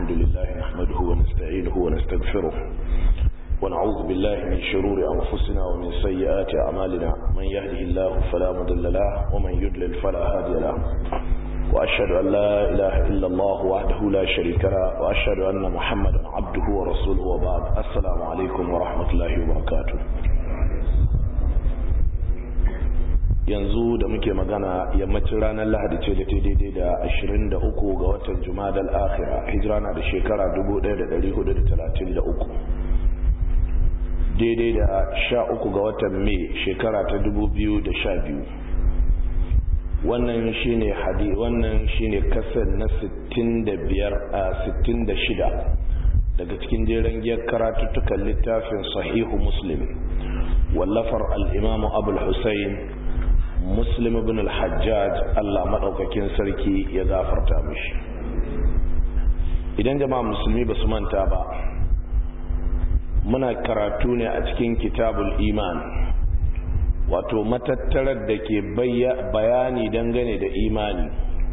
الحمد لله نحمده ونستعينه ونستغفره ونعوذ بالله من شرور أنفسنا ومن سيئات أعمالنا من يهده الله فلا مضل له ومن يضلل فلا هادي له وأشهد أن لا إله إلا الله وحده لا شريك له وأشهد أن محمدا عبده ورسوله وبعد السلام عليكم ورحمة الله وبركاته yanzu da muke magana yammacin ranar lahadi ce da ta daidai da 23 ga watan jumadal akhira hijira na da shekara 1433 daidai da 13 ga watan mai shekara ta 2012 wannan shine hadi wannan shine kasar na 65 a 66 daga cikin jeren giyar karatuttukan littafin sahihu muslim wallafar al-imamu abul husayn muslim ibn al-hajjaj Allah madaukakin sarki ya gafarta mishi idan jama'a musulmi basu manta ba muna karatu ne a cikin kitabul iman wato matattarar da ke bayani dangane da imani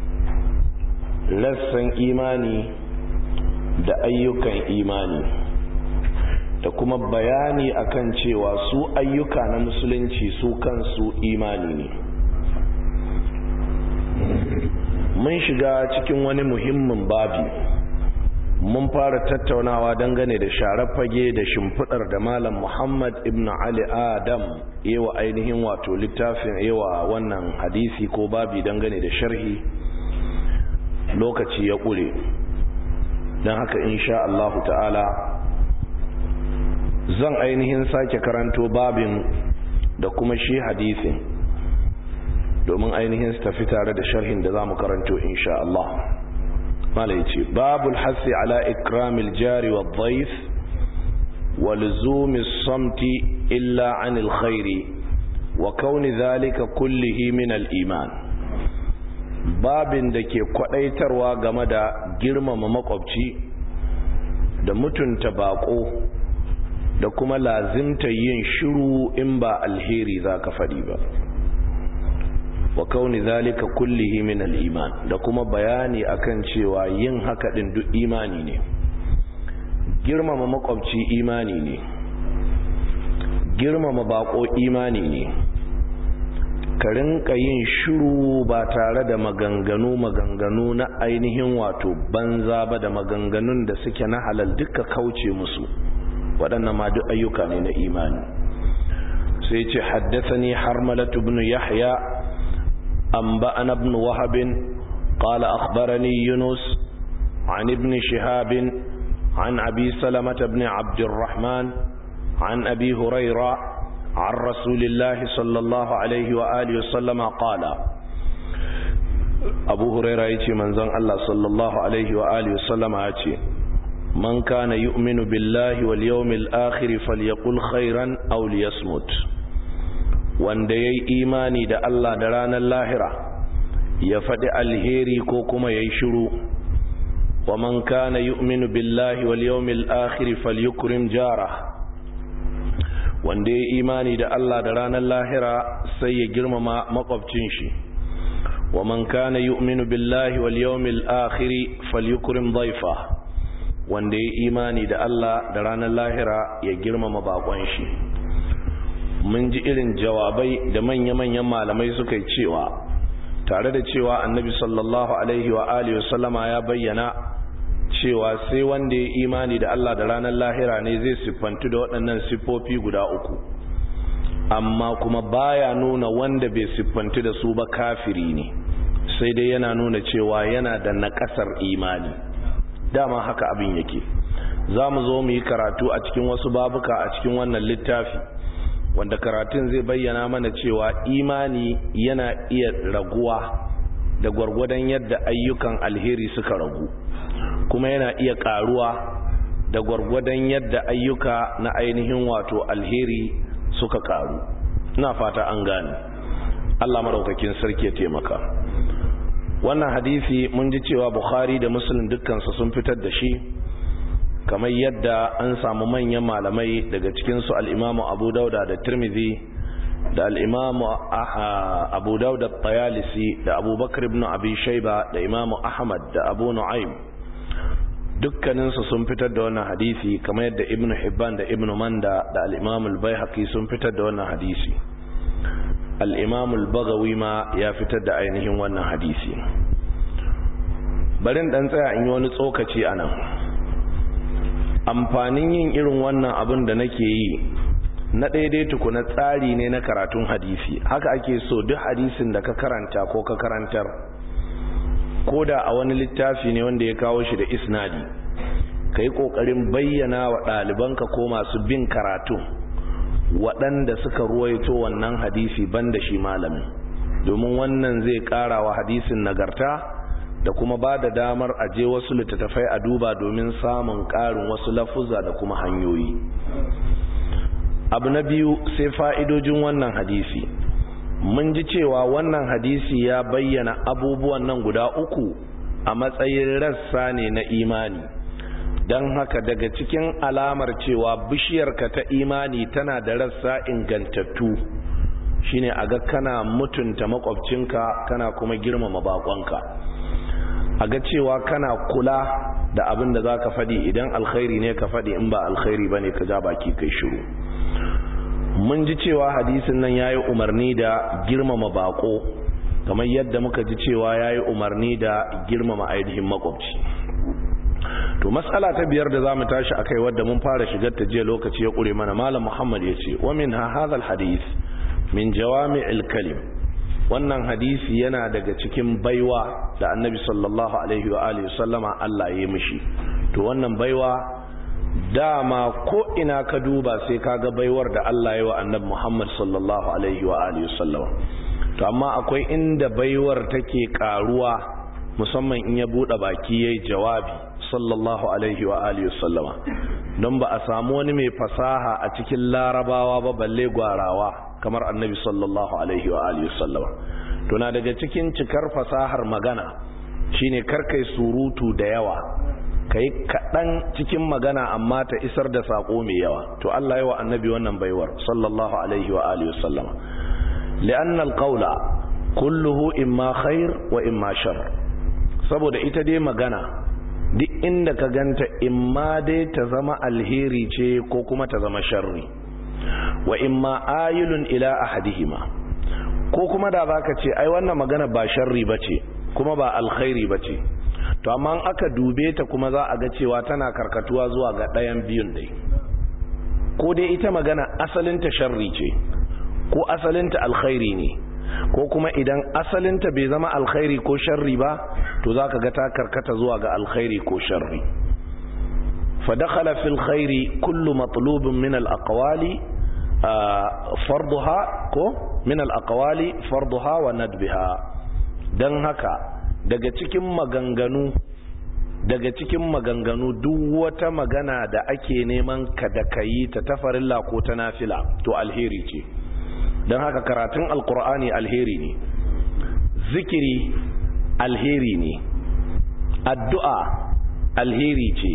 rassan imani da ayyukan imani da kuma bayani akan cewa su ayyuka na musulunci su kansu imani ne mun shiga cikin wani muhimmin babi mun fara tattaunawa dangane da sharar fage da shimfidar da malam muhammad ibn ali adam yawa ainihin wato littafin yawa wannan hadisi ko babi dangane da sharhi lokaci ya ƙure don haka insha Allahu ta'ala zan ainihin sake karanto babin da kuma shi hadisin domin ainihin su tafi tare da sharhin da za mu karanto insha Allah malai ce babul hasi ala ikramil jari wa dhaif wa luzumi samti illa anil khairi wa kauni zalika kullihi min al iman babin da ke kwadaitarwa game da girmama makwabci da mutunta bako da kuma lazimta yin shiru in ba alheri za ka faɗi ba wa kauni zalika kullihi min al-iman da kuma bayani akan cewa yin haka din duk imani ne girmama makwabci imani ne girmama bako imani ne ka rinka yin shiru ba tare da maganganu maganganu na ainihin wato banza ba da maganganun da suke na halal duka kauce musu waɗannan ma duk ayyuka ne na imani sai ce haddathani harmalatu ibn yahya anba'ana ibn wahab qala akhbarani yunus an ibn shihab an abi salamah ibn abd الرحمن عن أبي هريرة عن رسول الله صلى الله عليه وآله وسلم قال أبو هريرة يتي من زن الله صلى الله عليه وآله وسلم يتي من كان يؤمن بالله واليوم الآخر فليقل خيرا أو ليصمت wanda ya yi imani da Allah da ranar lahira ya faɗi alheri ko kuma ya yi shiru wa man kana yu'minu billahi wal yawmil akhir falyukrim jara wanda ya yi imani da Allah da ranar lahira sai ya girmama makwabcin shi wa man kana yu'minu billahi wal yawmil akhir falyukrim dhayfa wanda ya imani da Allah da ranar lahira ya girmama bakon shi mun ji irin jawabai da manya-manyan malamai suka yi cewa tare da cewa annabi sallallahu alaihi wa alihi wasallama ya bayyana cewa sai wanda ya imani da Allah da ranar lahira ne zai siffantu da waɗannan siffofi guda uku amma kuma baya nuna wanda bai siffantu da su ba kafiri ne sai dai yana nuna cewa yana da naƙasar imani dama haka abin yake za mu zo mu yi karatu a cikin wasu babuka a cikin wannan littafi wanda karatun zai bayyana mana cewa imani yana iya raguwa da gwargwadon yadda ayyukan alheri suka ragu kuma yana iya karuwa da gwargwadon yadda ayyuka na ainihin wato alheri suka karu ina fata an gane Allah madaukakin sarki ya taimaka wannan hadisi mun ji cewa bukhari da muslim dukkansu sun fitar da shi kamar yadda an samu manyan malamai daga cikinsu al'imamu abu dauda da tirmidhi da al'imamu abu dauda tayalisi da abubakar ibn abi shaiba da imamu ahmad da abu nu'aim dukkaninsu sun fitar da wannan hadisi kamar yadda ibnu hibban da ibnu manda da al-imam al-baihaqi sun fitar da wannan hadisi al-imam al-bagawi ma ya fitar da ainihin wannan hadisi bari dan tsaya in yi wani tsokaci anan amfanin yin irin wannan abin da nake yi na daidai tukuna tsari ne na karatun hadisi haka ake so duk hadisin da ka karanta ko ka karantar ko da a wani littafi ne wanda ya kawo shi da isnadi ka yi ƙoƙarin bayyana wa ɗalibanka ko masu bin karatu waɗanda suka ruwaito wannan hadisi banda shi malamin domin wannan zai ƙara wa hadisin nagarta da kuma ba da damar aje wasu littattafai a duba domin samun ƙarin wasu lafuzza da kuma hanyoyi abu na biyu sai fa'idojin wannan hadisi mun ji cewa wannan hadisi ya bayyana abubuwan nan guda uku a matsayin rassa ne na imani don haka daga cikin alamar cewa bishiyarka ta imani tana da rassa ingantattu shine a ga kana mutunta makwabcinka kana kuma girmama bakonka a ga cewa kana kula da abin da za ka faɗi idan alkhairi ne ka faɗi in ba alkhairi ba ne ka ja baki kai shiru mun ji cewa hadisin nan yayi umarni da girmama bako kamar yadda muka ji cewa yayi umarni da girmama ainihin makwabci to mas'ala ta biyar da zamu tashi akai wadda mun fara shigar ta jiya lokaci ya kure mana malam Muhammad yace wa min hadha alhadith min jawami'il kalim wannan hadisi yana daga cikin baiwa da annabi sallallahu alaihi wa alihi sallama Allah ya yi mishi to wannan baiwa dama ko ina ka duba sai kaga baiwar da Allah ya wa annabi Muhammad sallallahu alaihi wa alihi sallama to amma akwai inda baiwar take karuwa musamman in ya bude baki yayi jawabi sallallahu alaihi wa alihi sallama don ba a samu wani mai fasaha a cikin larabawa ba balle gwarawa kamar annabi sallallahu alaihi wa alihi sallama to na daga cikin cikar fasahar magana shine karkai surutu da yawa ka yi kaɗan cikin magana amma ta isar da saƙo mai yawa to Allah yi wa annabi wannan baiwar sallallahu alaihi wa alihi wasallama li'anna alqawla kulluhu imma khair wa imma shar saboda ita dai magana duk inda ka ganta imma dai ta zama alheri ce ko kuma ta zama sharri wa imma ayilun ila ahadihima ko kuma da zaka ce ai wannan magana ba sharri bace kuma ba alkhairi bace to amma aka dube ta kuma za a ga cewa tana karkatuwa zuwa ga ɗayan biyun dai ko dai ita magana asalinta sharri ce ko asalinta alkhairi ne ko kuma idan asalinta bai zama alkhairi ko sharri ba to za ka ga ta karkata zuwa ga alkhairi ko sharri فدخل في الخير كل مطلوب من الأقوال فرضها من الأقوال فرضها وندبها دن هكا daga cikin maganganu daga cikin maganganu duk wata magana da ake neman ka da kayi ta tafarilla ko ta nafila to alheri ce don haka karatun alkur'ani alheri ne zikiri alheri ne addu'a alheri ce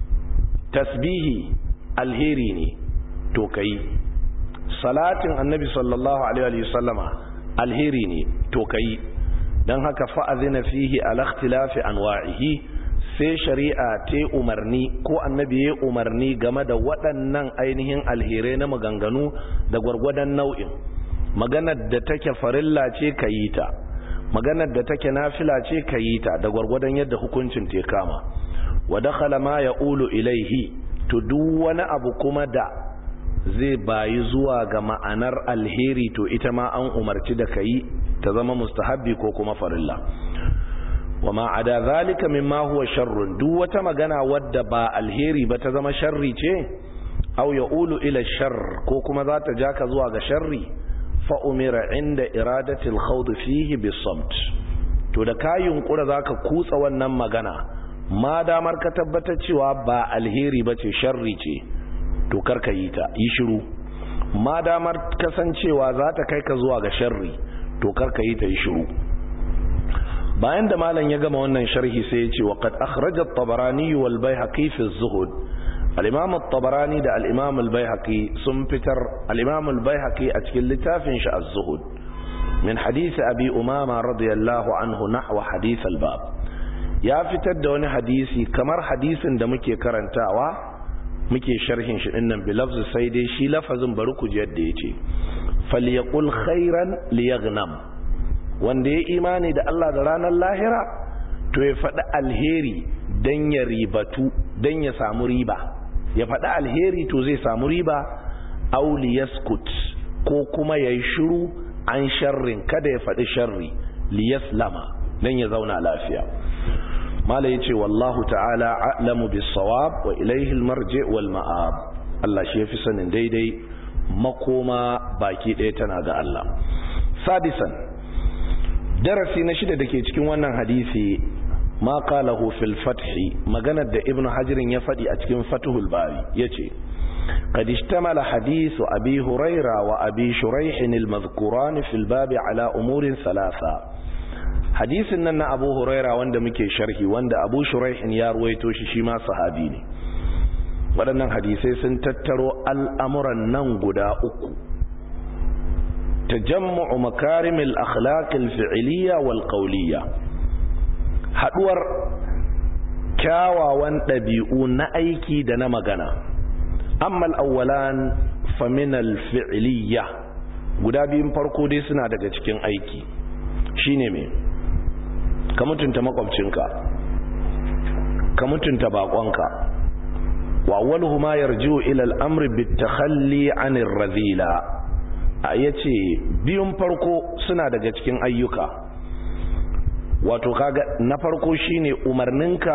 tasbihi alheri ne to kayi salatin annabi sallallahu alaihi wasallama alheri ne to kayi don haka fa'azina fihi alakhtilafi anwa'ihi sai shari'a ta umarni ko annabi ya umarni game da waɗannan ainihin alherai na maganganu da gwargwadon nau'in maganar da take farilla ce ka yi ta maganar da take nafila ce ka yi ta da gwargwadon yadda hukuncin te kama wa dakhala ma yaqulu ilaihi to duk wani abu kuma da zai bayi zuwa ga ma'anar alheri to ita ma an umarci da kayi ta zama mustahabbi ko kuma farilla wa ma ada zalika mimma huwa sharrun duk wata magana wadda ba alheri ba ta zama sharri ce aw yaqulu ila sharr ko kuma za ta jaka zuwa ga sharri fa umira inda iradatil khawd fihi bisamt to da ka yunkura zaka kutsa wannan magana ma damar ka tabbatar cewa ba alheri bace sharri ce to karka yi ta yi shiru ma damar kasancewa za ta kai ka zuwa ga sharri to karka yi ta yi shiru bayan da malam ya gama wannan sharhi sai ya ce wa qad akhraja at-tabarani wal bayhaqi fi az-zuhud al-imam at-tabarani da al-imam al-bayhaqi sun fitar al-imam al-bayhaqi a cikin littafin shi az-zuhud min hadith abi umama radiyallahu anhu nahwa hadith al-bab ya fitar da wani hadisi kamar hadisin da muke karantawa muke sharhin shi dinnan bilafzu sai dai shi lafazin bari ku ji yadda yace falyaqul khairan liyaghnam wanda ya imani da Allah da ranar lahira to ya faɗi alheri dan ya ribatu dan ya samu riba ya faɗi alheri to zai samu riba aw liyaskut ko kuma yayi shiru an sharrin kada ya faɗi sharri liyaslama dan ya zauna lafiya mala yace wallahu ta'ala a'lamu bis-sawab wa ilayhi al-marji' wal ma'ab Allah shi yafi sanin daidai makoma baki ɗaya tana ga Allah sadisan darasi na shida dake cikin wannan hadisi ma qalahu fil fath maganar da ibnu hajirin ya faɗi a cikin fathul bari yace قد اشتمل حديث أبي هريرة وأبي شريح المذكوران في الباب على أمور ثلاثة hadisin nan na abu huraira wanda muke sharhi wanda abu shuraihin ya ruwaito shi shi ma sahabi ne waɗannan hadisai sun tattaro al'amuran nan guda uku tajammu'u makarimil akhlaqil fi'liya wal qawliya haduwar kyawawan ɗabi'u na aiki da na magana amma al-awwalan famin al-fi'liya guda biyun farko dai suna daga cikin aiki shine me ka mutunta makwabcinka ka mutunta bakonka wa awwaluhu ma yarji'u ila al-amr bit-takhalli 'anir radhila yace biyun farko suna daga cikin ayyuka wato kaga na farko shine umarninka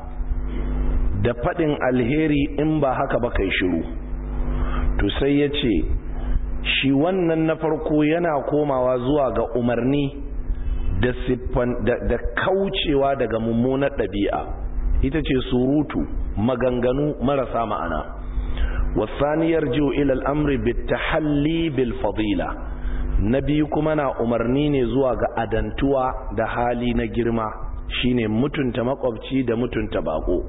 da fadin alheri in ba haka ba kai shiru to sai yace shi wannan na farko yana komawa zuwa ga umarni da siffan da kaucewa daga mummunar ɗabi'a ita ce surutu maganganu marasa ma'ana wasaniyar jiwo ilal amri bitahalli bil fadila na biyu kuma na umarni ne zuwa ga adantuwa da hali na girma shine mutunta makwabci da mutunta bako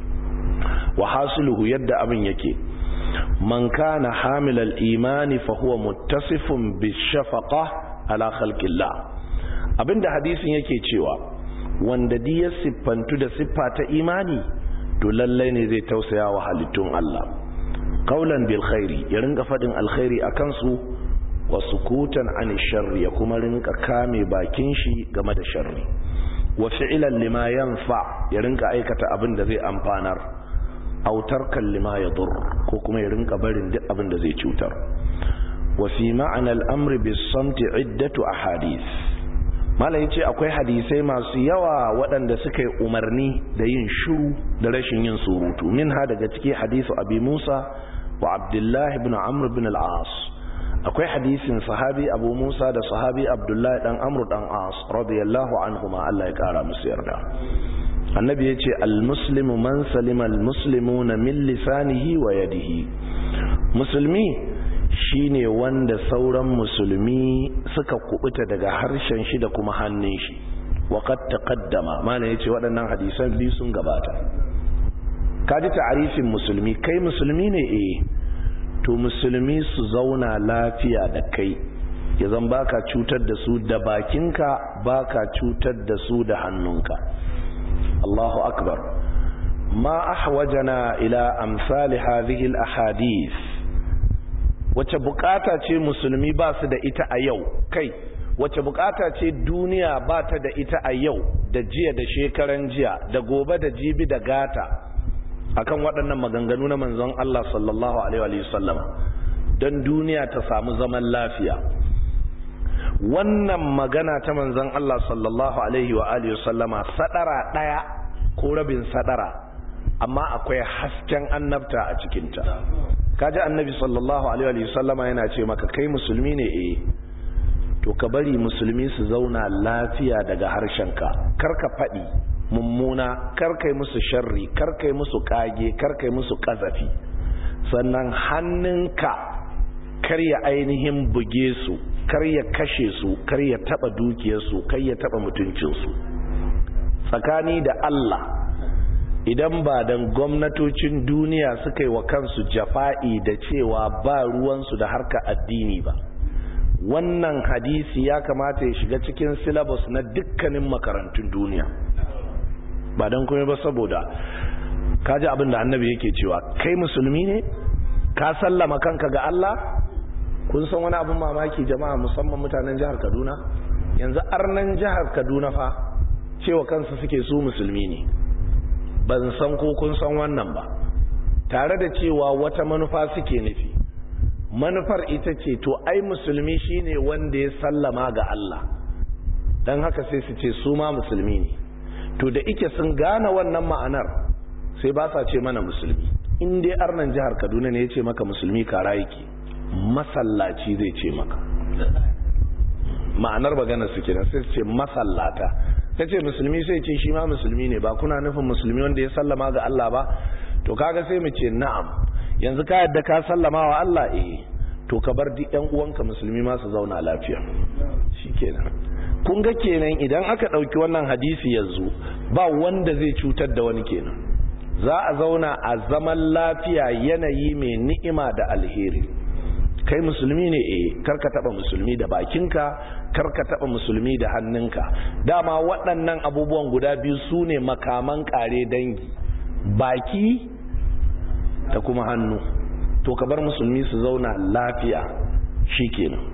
wa hasuluhu yadda abin yake man kana hamilal imani fa huwa muttasifun bishafaqa ala khalqillah abinda hadisin yake cewa wanda di ya siffantu da siffa ta imani to lallai ne zai tausaya wa halittun Allah qaulan bil khairi ya rinka fadin alkhairi akan su wa sukutan an sharri ya kuma rinka kame bakin shi game da sharri wa fi'lan lima yanfa ya rinka aikata abin da zai amfanar aw tarkan lima yadur ko kuma ya rinka barin duk abin da zai cutar wa fi ma'ana al-amri bis samti iddatu ahadith malam yace akwai hadisai masu yawa waɗanda suka yi umarni da yin shiru da rashin yin surutu minha daga ciki hadisu abi Musa wa Abdullah ibn Amr ibn al-As akwai hadisin sahabi Abu Musa da sahabi Abdullah dan Amr dan As radiyallahu anhuma Allah ya kara musu yarda annabi yace al-muslimu man salima al-muslimuna min lisanihi wa yadihi musulmi shine wanda sauran musulmi suka kubuta daga harshen shi da kuma hannun shi waqad taqaddama mana yace waɗannan hadisan biyu sun gabata kaji ta'arifin musulmi kai musulmi ne eh to musulmi su zauna lafiya da kai ya zan baka cutar da su da bakinka baka cutar da su da hannunka Allahu akbar ma ahwajana ila amsali hadhihi al-ahadith wace bukata ce musulmi ba su da ita a yau kai wace bukata ce duniya ba ta da ita a yau da jiya da shekaran jiya da gobe da jibi da gata akan waɗannan maganganu na manzon Allah sallallahu alaihi wa sallama don duniya ta samu zaman lafiya wannan magana ta manzon Allah sallallahu alaihi wa alihi sallama sadara daya ko rabin sadara amma akwai hasken annabta a cikinta kaji annabi sallallahu alaihi wa sallama yana ce maka kai musulmi ne eh to ka bari musulmi su zauna lafiya daga harshenka karka faɗi mummuna karkai musu sharri karkai musu kage karkai musu kazafi sannan hannunka kar ya ainihin buge su kar ya kashe su kar ya taba dukiyarsu kar ya taba mutuncinsu tsakani da Allah idan ba dan gwamnatocin duniya suka yi wa kansu jafa'i da cewa ba ruwansu da harka addini ba wannan hadisi ya kamata ya shiga cikin syllabus na dukkanin makarantun duniya ba don kuma ba saboda kaji abin da annabi yake cewa kai musulmi ne ka sallama kanka ga Allah kun san wani abin mamaki jama'a musamman mutanen jihar Kaduna yanzu arnan jihar Kaduna fa cewa kansu suke su musulmi ne ban san ko kun san wannan ba tare da cewa wata manufa suke nufi manufar ita ce to ai musulmi shine wanda ya sallama ga Allah dan haka sai su ce su ma musulmi ne to da ike sun gane wannan ma'anar sai ba sa ce mana musulmi in dai arnan jihar Kaduna ne ya ce maka musulmi kara yake masallaci zai ce maka ma'anar magana su kenan sai ce masallata ta ce musulmi sai ce shi ma musulmi ne ba kuna nufin musulmi wanda ya sallama ga Allah ba to kaga sai mu ce na'am yanzu ka yadda ka sallama wa Allah eh to ka bar duk ƴan uwanka musulmi ma su zauna lafiya shikenan kun ga kenan idan aka ɗauki wannan hadisi yanzu ba wanda zai cutar da wani kenan za a zauna a zaman lafiya yanayi mai ni'ima da alheri kai musulmi ne eh karka taba musulmi da bakinka karka taba musulmi da hannunka dama waɗannan abubuwan guda biyu su ne makaman kare dangi baki da kuma hannu to ka bar musulmi su zauna lafiya shikenan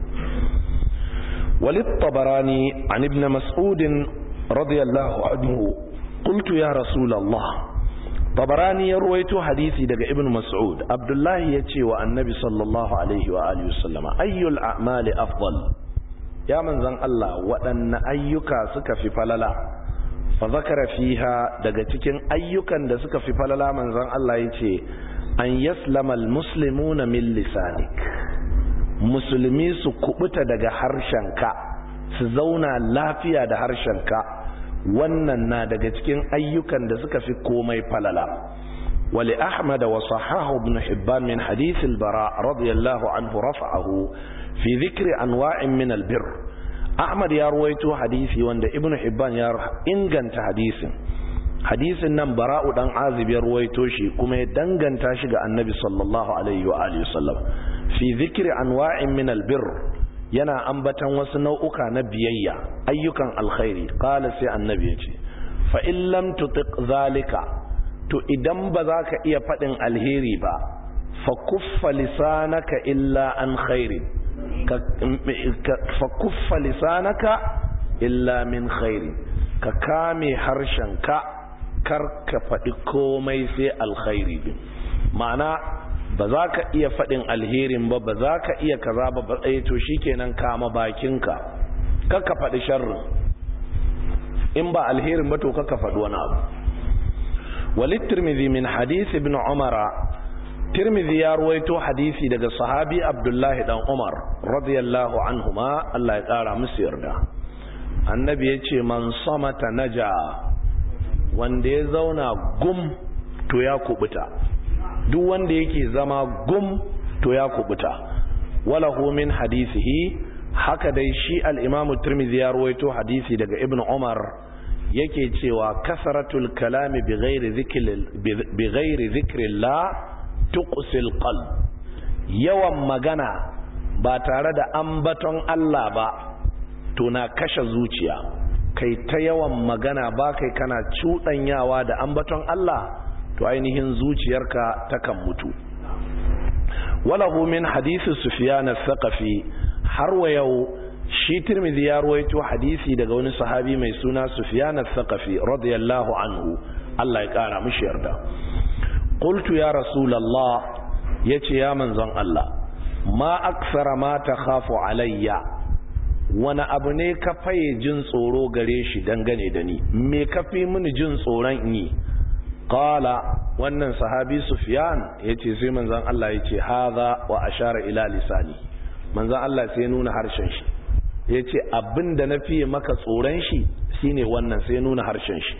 walid tabarani an ibn mas'ud radiyallahu anhu qultu ya rasulullah tabarani ya ruwaito hadisi daga ibn mas'ud abdullahi ya ce wa annabi sallallahu alaihi wa alihi wasallama ayyul a'mali afdal ya manzan Allah waɗanne ayyuka suka fi falala fa zakara fiha daga cikin ayyukan da suka fi falala manzan Allah ya ce an yaslama almuslimuna min lisanik musulmi su kubuta daga harshenka su zauna lafiya da harshenka wannan na daga cikin ayyukan da suka fi komai falala wali ahmad wa sahahu ibn hibban min hadith al-bara radiyallahu anhu rafa'ahu fi dhikri anwa'in min al-birr ahmad ya ruwaito hadisi wanda ibn hibban ya inganta hadisin hadisin nan bara'u dan azib ya ruwaito shi kuma ya danganta shi ga annabi sallallahu alaihi wa alihi wasallam fi dhikri anwa'in min al-birr yana ambatan wasu nau'uka na biyayya ayyukan alkhairi qala sai annabi ya ce fa in lam tutiq zalika to idan ba za ka iya faɗin alheri ba fa kuffa lisanaka illa an khairi fa kuffa lisanaka illa min khairi ka kame harshenka kar ka faɗi komai sai alkhairi ma'ana ba za ka iya faɗin alherin ba ba za ka iya kaza ba ba tsaye to shikenan kama bakinka kaka faɗi sharrin in ba alherin ba to kaka faɗi wani abu walid tirmidhi min hadisi ibn umara tirmidhi ya ruwaito hadisi daga sahabi abdullahi dan umar radiyallahu anhuma Allah ya ƙara musu yarda annabi ya ce man samata naja wanda ya zauna gum to ya kubuta duk wanda yake zama gum to ya kubuta walahu min hadisihi haka dai shi al-imam tirmidhi ya ruwaito hadisi daga ibn umar yake cewa kasaratul kalami bighairi dhikri bighairi dhikrillah tuqsil qalb yawan magana ba tare da ambaton Allah ba to na kashe zuciya kai ta yawan magana ba kai kana cudanyawa da ambaton Allah to ainihin zuciyarka takan mutu walahu min hadisi sufyan as-saqafi har wa yau shi tirmidhi ya ruwaito hadisi daga wani sahabi mai suna sufyan as-saqafi radiyallahu anhu Allah ya kara mishi yarda qultu ya rasulullah yace ya manzon Allah ma aksara ma takhafu alayya wani abu ne ka faye jin tsoro gare shi dangane da ni me ka fi mini jin tsoron yi qala wannan sahabi sufyan yace sai manzon Allah yace hadha wa ashara ila lisani manzon Allah sai nuna harshen shi yace abinda na fiye maka tsoron shi shine wannan sai nuna harshen shi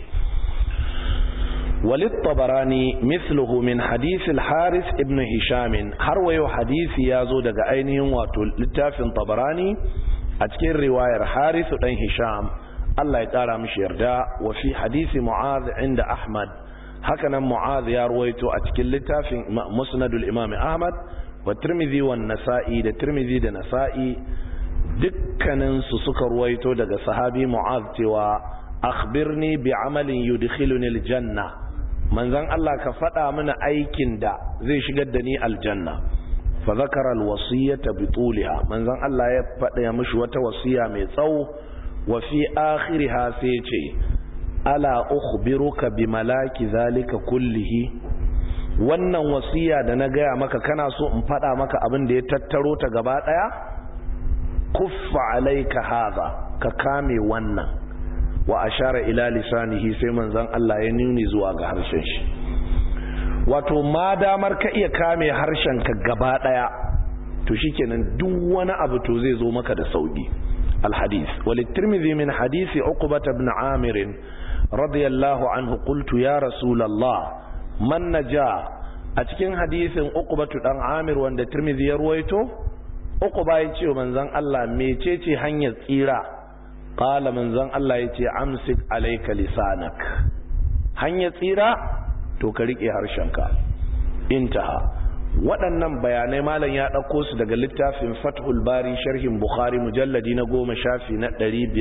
walid tabarani mithluhu min hadith al-haris ibn hisham har wayo hadisi yazo daga ainihin wato littafin tabarani a cikin riwayar haris dan hisham Allah ya kara mishi yarda wa fi hadisi mu'adh inda ahmad hakanan mu'adh ya ruwaito a cikin littafin musnadul imam ahmad wa tirmidhi wa nasa'i da tirmidhi da nasa'i dukkanin su suka ruwaito daga sahabi mu'adh cewa akhbirni bi amalin yudkhiluni aljanna manzon Allah ka faɗa mana aikin da zai shigar da ni aljanna fa zakara alwasiyata bi tuliha manzon Allah ya faɗa mishi wata wasiya mai tsawo wa fi akhiriha sai ce ala ukhbiruka bi malaki zalika kullihi wannan wasiya da na gaya maka kana so in faɗa maka abin da ya tattaro ta gaba ɗaya kuffa alaika hadha ka kame wannan wa ashara ila lisanihi sai manzon Allah ya nuni zuwa ga harshen shi wato ma damar ka iya kame harshen ka gaba daya to shikenan duk wani abu to zai zo maka da sauki alhadith walitirmidhi min hadisi uqbah ibn amir radiyallahu anhu qultu ya rasulullah man naja a cikin hadisin uqbah dan amir wanda tirmidhi ya ruwaito uqbah ya ce manzon Allah mecece hanyar tsira qala manzon Allah ya ce amsik alayka lisanak hanyar tsira to ka rike harshenka intaha waɗannan bayanai malam ya ɗauko su daga littafin fathul bari sharhin bukhari mujalladi na goma shafi na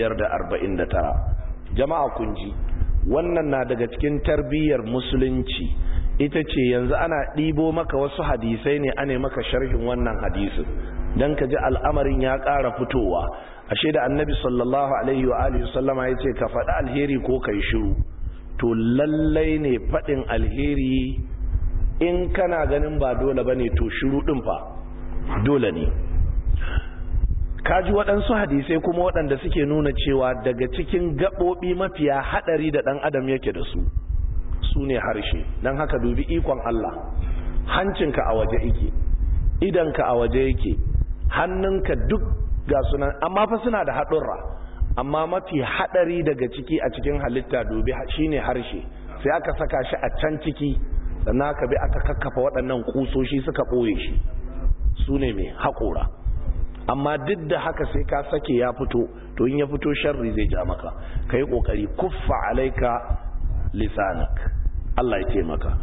549 jama'a kunji wannan na daga cikin tarbiyyar musulunci ita ce yanzu ana ɗibo maka wasu hadisai ne ane maka sharhin wannan hadisin don ka ji al'amarin ya ƙara fitowa ashe da annabi sallallahu alaihi wa alihi sallama ya ce ka faɗi alheri ko ka yi shiru to lallai ne faɗin alheri in kana ganin ba dole ba ne to shiru ɗin fa dole ne kaji waɗansu hadisai kuma waɗanda suke nuna cewa daga cikin gaɓoɓi mafiya haɗari da ɗan adam yake da su su ne harshe don haka dubi ikon Allah hancinka a waje yake idanka a waje yake hannunka duk ga sunan amma fa suna da haɗurra amma mafi haɗari daga ciki a cikin halitta dubi shine harshe sai aka saka shi a can ciki sannan aka bi aka kakkafa waɗannan kusoshi suka ɓoye shi su ne mai haƙora amma duk da haka sai ka sake ya fito to in ya fito sharri zai ja maka ka yi ƙoƙari kuffa alaika lisanak Allah ya taimaka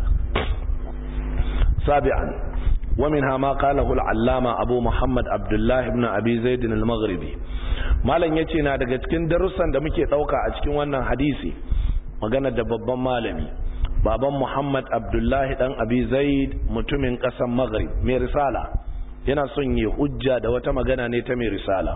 sabi'an ومنها ما قاله العلامة أبو محمد عبد الله بن أبي زيد المغربي malam yace na daga cikin darussan da muke dauka a cikin wannan hadisi magana da babban malami baban Muhammad Abdullahi dan Abi Zaid mutumin kasan Maghrib mai risala yana son yi hujja da wata magana ne ta mai risala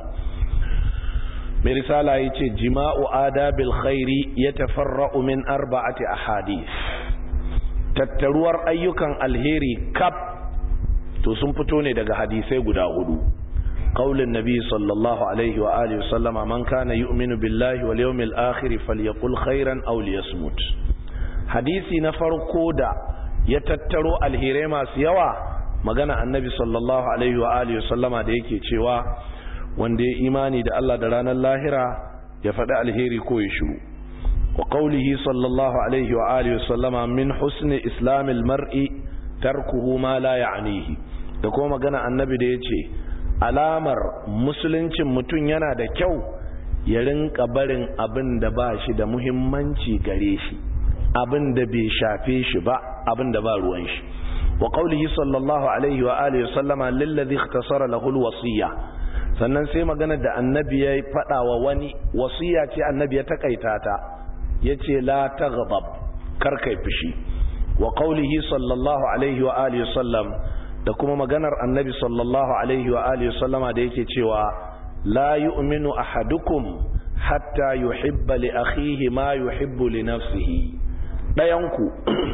mai risala yace jima'u adabil khairi yatafarra'u min arba'ati ahadith tattaruwar ayyukan alheri kaf to sun fito ne daga hadisai guda hudu qaulin nabi sallallahu alaihi wa alihi wasallama man kana yu'minu billahi wal yawmil akhir falyaqul khairan aw liyasmut hadisi na farko da ya tattaro alherai masu yawa magana annabi sallallahu alaihi wa alihi wasallama da yake cewa wanda ya imani da Allah da ranar lahira ya faɗi alheri ko ya shiru wa qaulihi sallallahu alaihi wa alihi wasallama min husni islamil mar'i tarkuhu ma la ya'nihi da kuma magana annabi da yace alamar musuluncin mutum yana da kyau ya rinka barin abin da ba shi da muhimmanci gare shi abin da bai shafe shi ba abin da ba ruwan shi wa qaulihi sallallahu alaihi wa alihi sallama lillazi ikhtasara lahu alwasiya sannan sai magana da annabi ya faɗa wa wani wasiya ce annabi ya takaita ta yace la taghdab kar kai fushi wa qaulihi sallallahu alaihi wa alihi sallam da kuma maganar annabi sallallahu alaihi wa alihi sallama da yake cewa la yu'minu ahadukum hatta yuhibba li akhihi ma yuhibbu li nafsihi dayanku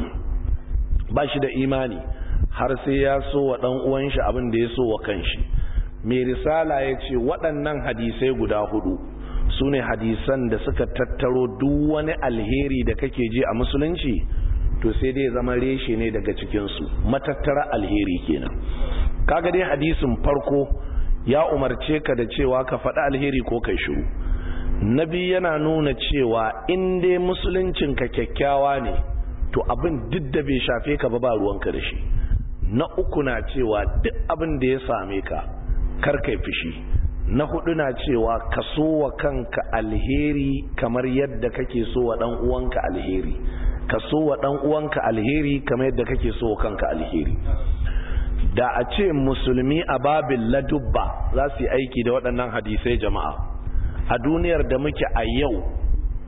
ba shi da imani har sai ya so wa dan uwan shi abin da ya so wa kanshi mai risala ya ce waɗannan hadisai guda hudu su ne hadisan da suka tattaro duk wani alheri da kake ji a musulunci to sai dai zama reshe ne daga cikinsu matattara alheri kenan kaga dai hadisin farko ya umarce ka da cewa ka faɗi alheri ko kai shiru nabi yana nuna cewa in dai musuluncinka kyakkyawa ne to abin duk da bai shafe ka ba ba ruwanka da shi na uku na cewa duk abin da ya same ka kar kai fushi na hudu na cewa ka so wa kanka alheri kamar yadda kake so wa dan uwanka alheri ka so wa dan uwanka alheri kamar yadda kake so wa kanka alheri da a ce musulmi a babin ladubba za su yi aiki da waɗannan hadisai jama'a a duniyar da muke a yau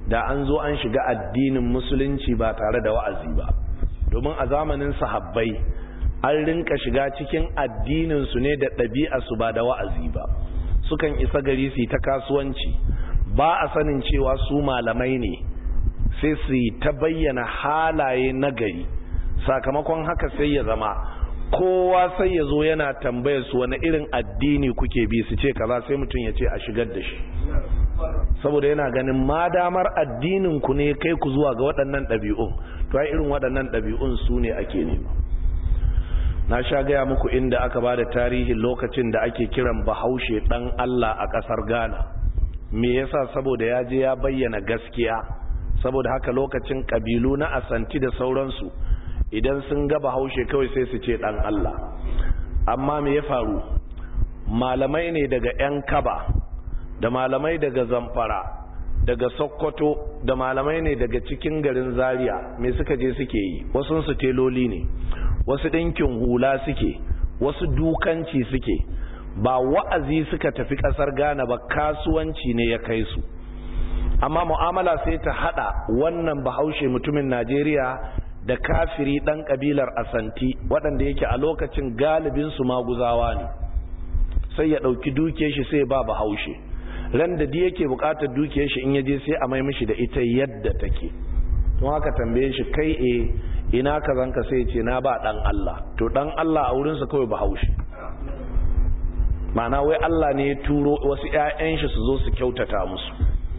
da an zo an shiga addinin musulunci ba tare da wa'azi ba domin a zamanin sahabbai an rinka shiga cikin addininsu ne da ɗabi'arsu ba da wa'azi ba sukan isa gari su ta kasuwanci ba a sanin cewa su malamai ne sai su yi ta bayyana halaye na gari sakamakon haka sai ya zama kowa sai ya zo yana tambayar su wani irin addini kuke bi su ce kaza sai mutum ya ce a shigar da shi saboda yana ganin madamar addinin ku ne kai ku zuwa ga waɗannan ɗabi'un to ai irin waɗannan ɗabi'un su ne ake nema na sha gaya muku inda aka ba da tarihin lokacin da ake kiran bahaushe ɗan Allah a ƙasar Ghana me yasa saboda ya je ya bayyana gaskiya saboda haka lokacin ƙabilu na asanti da sauransu idan sun ga bahaushe kawai sai su ce ɗan Allah amma me ya faru malamai ne daga 'yan kaba da malamai daga zamfara daga sokoto da malamai ne daga cikin garin zaria me suka je suke yi wasu su teloli ne wasu ɗinkin hula suke wasu dukanci suke ba wa'azi suka tafi ƙasar ghana ba kasuwanci ne ya kai su amma mu'amala sai ta hada wannan bahaushe mutumin najeriya da kafiri ɗan ƙabilar asanti waɗanda yake a lokacin galibinsu maguzawa ne sai ya ɗauki duke shi sai ba bahaushe ran da yake bukatar dukiyar shi in yaje sai a mai mishi da ita yadda take don haka tambaye shi kai e ina ka zanka sai ce na ba dan Allah to dan Allah a wurinsa kawai bahaushe ma'ana wai Allah ne ya turo wasu ƴaƴan shi su zo su kyautata musu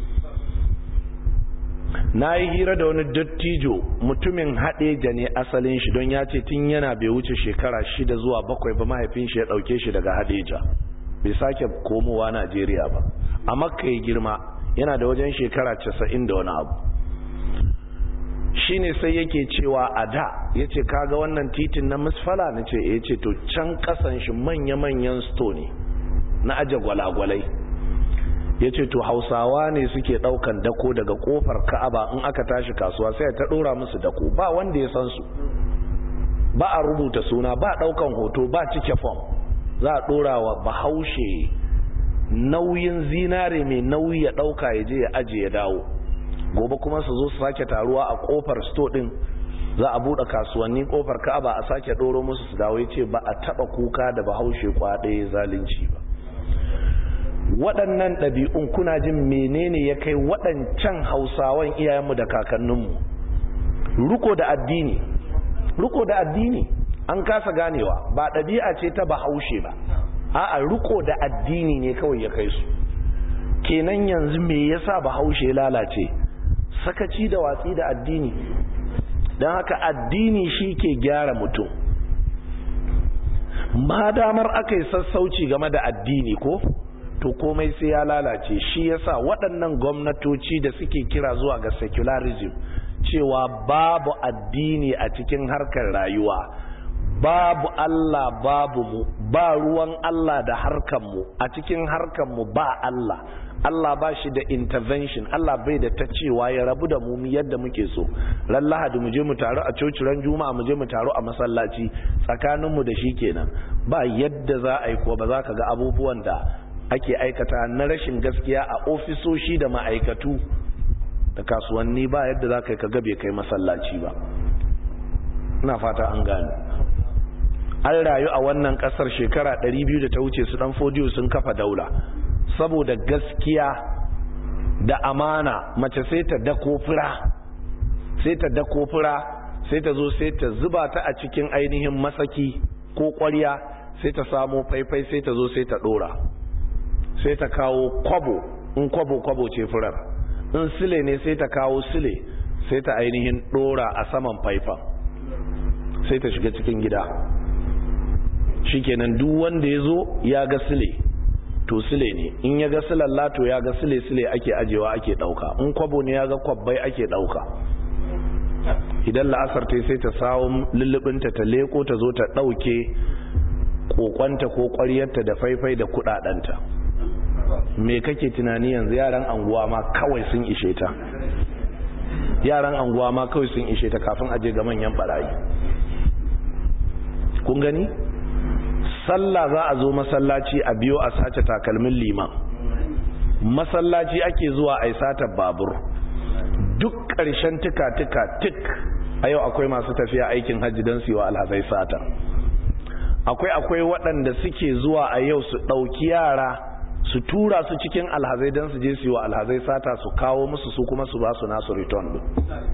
na yi hira da wani dattijo mutumin haɗeja ne asalin shi don ya ce tun yana bai wuce shekara shida zuwa bakwai ba mahaifin shi ya ɗauke shi daga haɗeja bai sake komowa Najeriya ba a makka ya girma yana da wajen shekara casa'in da wani abu shine sai yake cewa a da ya ce kaga wannan titin na misfala na ce ya ce to can kasan shi manya-manyan sto ne na aje gwalagwalai ya ce to hausawa ne suke daukan dako daga kofar ka'aba in aka tashi kasuwa sai ta dora musu dako ba wanda ya san su ba a rubuta suna ba daukan hoto ba cike fom za a dora wa bahaushe nauyin zinare mai nauyi ya dauka ya je ya aje ya dawo gobe kuma su zo su sake taruwa a kofar sto din za a bude kasuwanni kofar ka'aba a sake doro musu su dawo yace ba a taba kuka da bahaushe kwaɗe zalunci ba waɗannan ɗabi'un kuna jin menene ya kai waɗancan hausawan iyayenmu da kakanninmu ruko da addini ruko da addini an kasa ganewa ba ɗabi'a ce ta bahaushe ba a'a ruko da addini ne kawai ya kai su kenan yanzu me yasa bahaushe ya lalace sakaci da watsi da addini don haka addini shi ke gyara mutum madamar aka yi sassauci game da addini ko to komai sai ya lalace shi yasa waɗannan gwamnatoci da suke kira zuwa ga secularism cewa babu addini a cikin harkar rayuwa babu Allah babu mu ba ruwan Allah da harkar mu a cikin harkar mu ba Allah Allah ba shi da intervention Allah bai da ta cewa ya rabu da mu yadda muke so ran lahadi mu je mu taru a coci ran juma'a mu je mu taru a masallaci tsakanin mu da shi kenan ba yadda za a yi ko ba za ka ga abubuwan da ake aikata na rashin gaskiya a ofisoshi da ma'aikatu da kasuwanni ba yadda za ka yi ka gabe kai masallaci ba ina fata an gane an rayu a wannan kasar shekara 200 da ta wuce su dan fodiyo sun kafa daula saboda gaskiya da amana mace sai ta dako fura sai ta dako fura sai ta zo sai ta zuba ta a cikin ainihin masaki ko ƙwarya sai ta samo faifai sai ta zo sai ta dora sai ta kawo kwabo in kwabo kwabo ce furar in sile ne sai ta kawo sile sai ta ainihin dora a saman faifan sai ta shiga cikin gida shikenan duk wanda ya zo ya ga sile to sile ne in ya ga silalla to ya ga sile sile ake ajewa ake dauka in kwabo ne ya ga kwabbai ake dauka idan la'asar ta sai ta sawo lullubinta ta leko ta zo ta dauke kokonta ko kwaryarta da faifai da kudadanta me kake tunani yanzu yaran anguwa ma kawai sun ishe ta yaran anguwa ma kawai sun ishe ta kafin aje ga manyan barayi kun gani sallah za a zo masallaci a biyo a sace takalmin liman masallaci ake zuwa a satar babur duk ƙarshen tuka-tuka tik a yau akwai masu tafiya aikin hajji don su yi wa alhazai sata akwai akwai waɗanda suke zuwa a yau su ɗauki yara su tura su cikin alhazai don su je su yi wa alhazai sata su kawo musu su kuma su ba su nasu return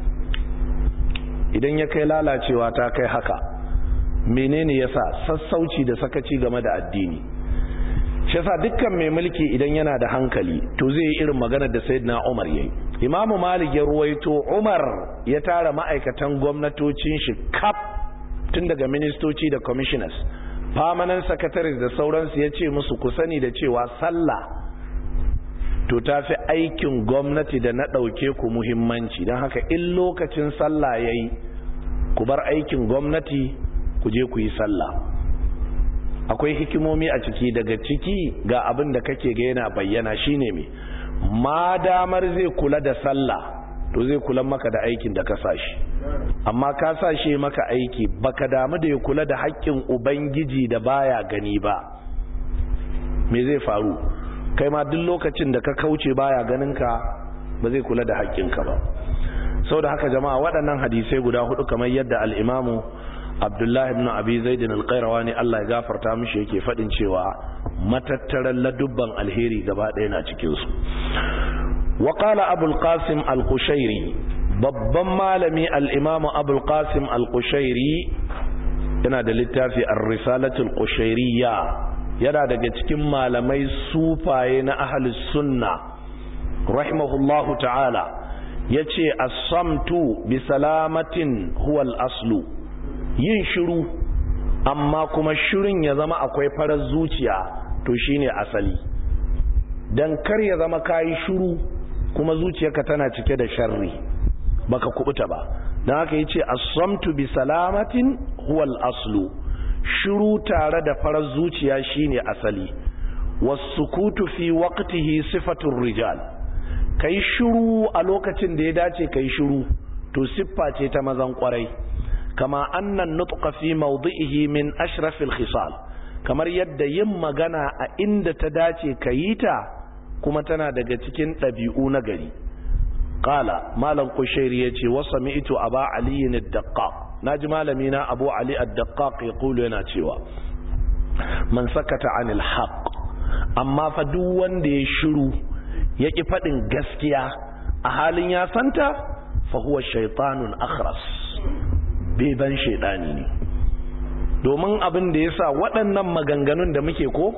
idan ya kai lalacewa ta kai haka menene yasa sassauci da sakaci game da addini shi yasa dukkan mai mulki idan yana da hankali to zai yi irin maganar da sayyidina Umar yayi Imamu Malik ya ruwaito Umar ya tara ma'aikatan gwamnatocin shi kaf tun daga ministoci da commissioners permanent secretaries da sauransu ya ce musu ku sani da cewa sallah to ta fi aikin gwamnati da na ɗauke ku muhimmanci don haka in lokacin sallah ya yi ku bar aikin gwamnati ku je ku yi sallah akwai hikimomi a ciki daga ciki ga abin da kake ga yana bayyana shine me ma damar zai kula da sallah to zai kula maka da aikin da ka sashi amma ka sashe maka aiki baka damu da ya kula da haƙƙin ubangiji da baya gani ba me zai faru kai ma duk lokacin da ka kauce baya ganin ka ba zai kula da haƙƙinka ba saboda haka jama'a waɗannan hadisai guda hudu kamar yadda al-imamu abdullahi ibn abi zaidin al-qayrawani Allah ya gafarta mishi yake fadin cewa matattaran ladubban alheri gaba ɗaya na cikin su wa qala abul qasim al-qushairi babban malami al-imam abul qasim al-qushairi yana da littafi ar-risalatu al-qushairiyya yana daga cikin malamai sufaye na ahlus sunna rahimahullahu ta'ala yace as-samtu bi salamatin huwa al-aslu yin shiru amma kuma shirin ya zama akwai farar zuciya to shine asali dan kar ya zama kayi shiru kuma zuciyarka tana cike da sharri baka kubuta ba dan haka yace as-samtu bi salamatin huwa al-aslu shiru tare da farar zuciya shine asali was-sukutu fi waqtihi sifatur rijal kai shiru a lokacin da ya dace kai shiru to siffa ce ta mazan kwarai kama annan nutqa fi mawdi'ihi min ashrafil khisal kamar yadda yin magana a inda ta dace kayi ta kuma tana daga cikin ɗabi'u na gari qala malam kushairi yace wa sami'tu aba ali ad-daqqaq naji malami na abu ali ad-daqqaq yaqulu yana cewa man sakata anil haqq amma fa duk wanda ya shiru ya ki fadin gaskiya a halin ya santa fa huwa shaytanun akhras beban shaidani ne domin abin da ya sa waɗannan maganganun da muke ko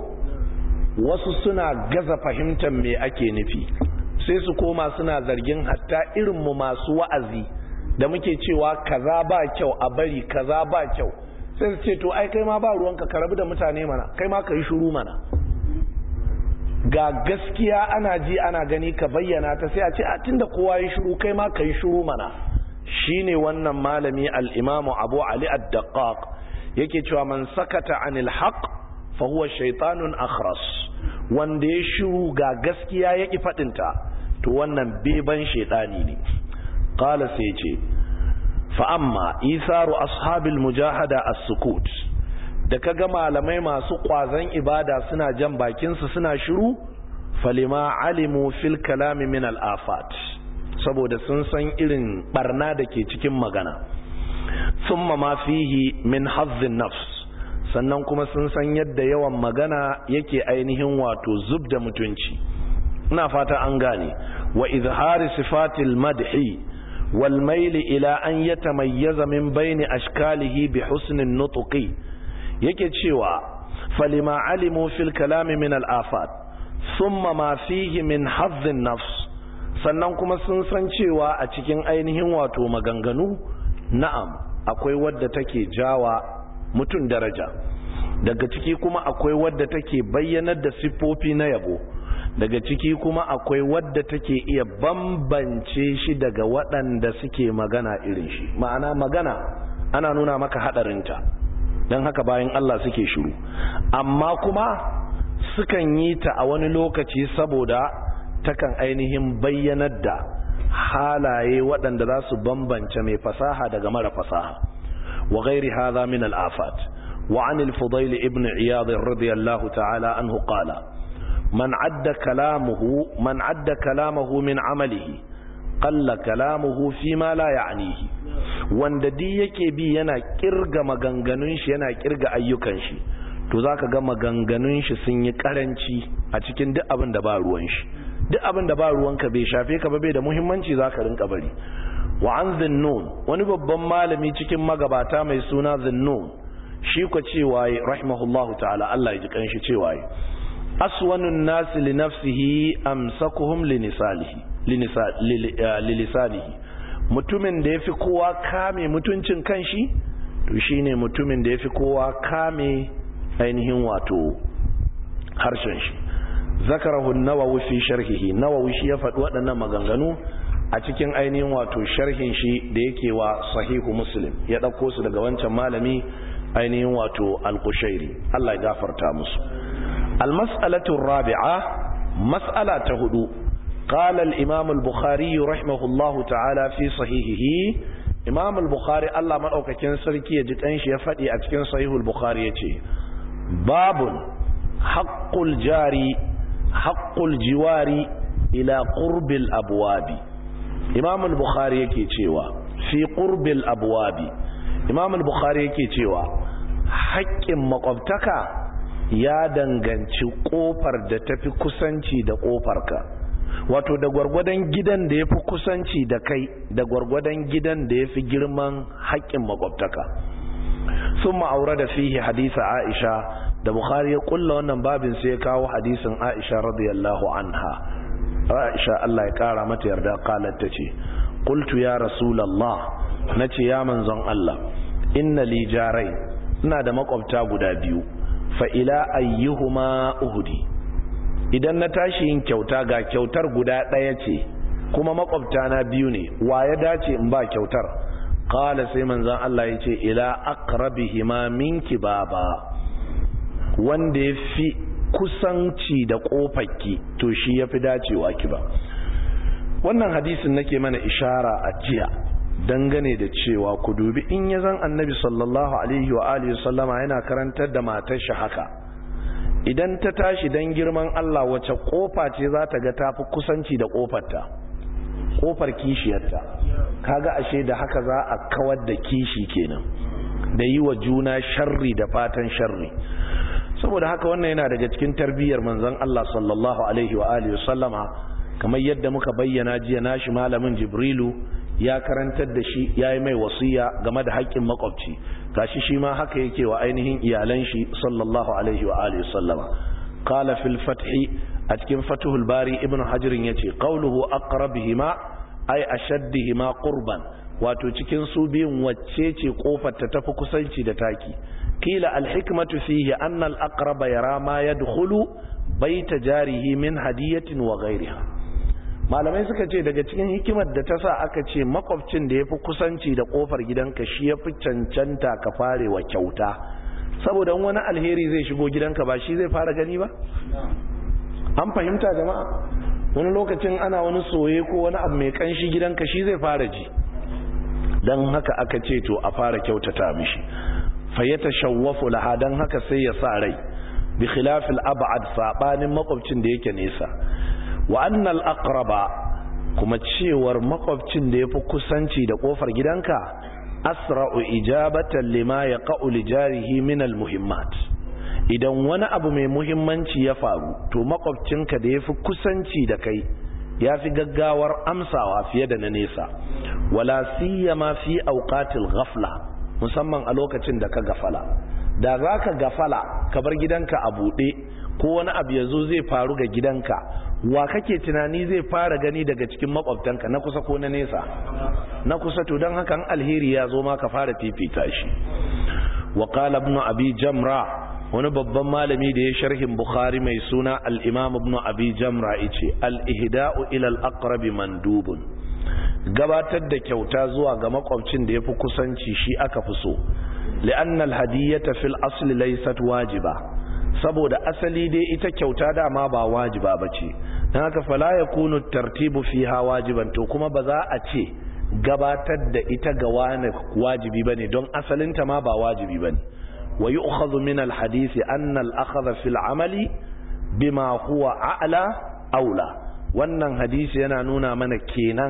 wasu suna gaza fahimtar me ake nufi sai su koma suna zargin hatta irinmu masu wa'azi da muke cewa kaza ba kyau a bari kaza ba kyau sai su ce to ai kai ma ba ruwanka ka rabu da mutane mana kai ma ka yi shuru mana ga gaskiya ana ji ana gani ka bayyana ta sai a ce a tunda kowa yi shuru kai ma ka yi shuru mana shine wannan malami al-imamu abu ali ad-daqqaq yake cewa man sakata anil haqq fa huwa shaytanun akhras wanda ya shiru ga gaskiya yaki fadin ta to wannan beban shaytani ne qala sai ce fa amma isaru ashabil mujahada as-sukut da kaga malamai masu kwazon ibada suna jan bakin su suna shiru falima alimu fil kalami min al-afat saboda sun san irin barna da ke cikin magana summa ma fihi min hazzin nafs sannan kuma sun san yadda yawan magana yake ainihin wato zub da mutunci ina fata an gane wa izhari sifatil madhi wal mail ila an yatamayyaza min bayni ashkalihi bi husnin nutqi yake cewa falima alimu fil kalami min al afat thumma ma fihi min hazzin nafs sannan kuma sun san cewa a cikin ainihin wato maganganu na'am akwai wadda take jawa mutum daraja daga ciki kuma akwai wadda take bayyanar da siffofi na yabo daga ciki kuma akwai wadda take iya bambance shi daga waɗanda suke magana irin shi ma'ana magana ana nuna maka haɗarinta don haka bayan Allah suke shiru amma kuma sukan yi ta a wani lokaci saboda takan ainihin bayyanar da halaye waɗanda za su bambance mai fasaha daga mara fasaha wa gairi hadha min al-afat wa an al-fudayl ibn iyad radiyallahu ta'ala anhu qala man adda kalamuhu man adda kalamahu min amalihi qalla kalamuhu fi ma la ya'nihi wanda di yake bi yana kirga maganganun shi yana kirga ayyukan shi to zaka ga maganganun shi sun yi karanci a cikin duk abin da ba ruwan shi duk abin da ba ruwanka bai shafe ka ba bai da muhimmanci zaka rinka bari wa an zinnun wani babban malami cikin magabata mai suna zinnun shi ko cewa rahimahullahu ta'ala Allah ya ji kanshi cewa aswanun nasi li nafsihi amsakuhum linisalihi lilisanihi mutumin da yafi kowa kame mutuncin kanshi to shine mutumin da yafi kowa kame ainihin wato harshen shi zakarahu nawawi fi sharhihi nawawi shi ya faɗi waɗannan maganganu a cikin ainihin wato sharhin shi da yake wa sahihu muslim ya ɗauko su daga wancan malami ainihin wato al-kushairi Allah ya gafarta musu al-mas'alatu rabi'a mas'ala ta hudu qala al-imam al-bukhari rahimahullahu ta'ala fi sahihihi imam al-bukhari Allah madaukakin sarki ya ji kanshi ya faɗi a cikin sahihul bukhari yace babun haqqul jari haqqul jiwari ila qurbil abwabi imam al-bukhari yake cewa fi qurbil abwabi imam al-bukhari yake cewa haƙƙin makwabtaka ya danganci ƙofar da tafi kusanci da ƙofarka wato da gwargwadon gidan da ya fi kusanci da kai da gwargwadon gidan da ya fi girman haƙƙin makwabtaka sun ma'aura da fihi hadisa aisha da bukhari ya kulla wannan babin sai ya kawo hadisin aisha radiyallahu anha aisha Allah ya kara mata yarda qalat tace qultu ya rasulullah nace ya manzon Allah inna li jarai ina da makwabta guda biyu fa ila ayyuhuma uhdi idan na tashi yin kyauta ga kyautar guda ɗaya ce kuma makwabta na biyu ne wa ya dace in ba kyautar qala sai manzon Allah ya ce ila aqrabihima minki baba wanda ya fi kusanci da kofarki to shi ya fi dacewa ki ba wannan hadisin nake mana ishara a jiya dangane da cewa ku dubi in ya zan annabi sallallahu alaihi wa alihi sallama yana karantar da matar shi haka idan ta tashi dan girman Allah wace kofa ce za ta ga tafi kusanci da kofarta kofar kishiyarta kaga ashe da haka za a kawar da kishi kenan da yi wa juna sharri da fatan sharri saboda haka wannan yana daga cikin tarbiyyar manzon Allah sallallahu alaihi wa alihi sallama kamar yadda muka bayyana jiya nashi malamin Jibrilu ya karantar da shi yayi mai wasiya game da haƙƙin makwabci gashi shi ma haka yake wa ainihin iyalan shi sallallahu alaihi wa alihi sallama qala fil fathi a cikin fathul bari ibnu hajar yace qawluhu aqrabihima ay ashaddihima qurban wato cikin su biyun wacce ce kofar ta tafi kusanci da taki kila alhikmatu fihi anna al-aqraba yara ma yadkhulu baita jarihi min hadiyatin wa ghayriha malamai suka ce daga cikin hikimar da ta sa aka ce makwabcin da yafi kusanci da kofar gidanka shi yafi cancanta ka fare wa kyauta saboda wani alheri zai shigo gidanka ba shi zai fara gani ba an fahimta jama'a wani lokacin ana wani soye ko wani abu mai kanshi gidanka shi zai fara ji don haka aka ce to a fara kyautata mishi fayyata shawwafu laha don haka sai ya sa rai bi khilafil ab'ad sabanin makwabcin da yake nesa wa annal aqraba kuma cewar makwabcin da yafi kusanci da kofar gidanka asra'u ijabatan lima yaqa'u li jarihi min al muhimmat idan wani abu mai muhimmanci ya faru to makwabcinka da yafi kusanci da kai yafi gaggawar amsawa fiye da na nesa wala siyama fi awqatil ghafla musamman a lokacin da ka gafala da zaka gafala ka bar gidanka a bude ko wani abu yazo zai faru ga gidanka wa kake tunani zai fara gani daga cikin makwabtanka na kusa ko na nesa na kusa to dan hakan alheri ya zo ma ka fara fifita shi wa qala ibn abi jamra wani babban malami da ya sharhin bukhari mai suna al-imam ibn abi jamra yace al-ihda'u ila al-aqrab mandubun gabatar da kyauta zuwa ga makwabcin da yafi kusanci shi aka fi so li'anna al-hadiyata fil asli laysat wajiba saboda asali dai ita kyauta dama ba wajiba bace dan haka fala yakunu tartibu fiha wajiban to kuma ba za a ce gabatar da ita ga wani wajibi bane don asalinta ma ba wajibi bane wa yu'khadhu min al-hadith anna al-akhdha fil amali bima huwa a'la aula wannan hadisi yana nuna mana kenan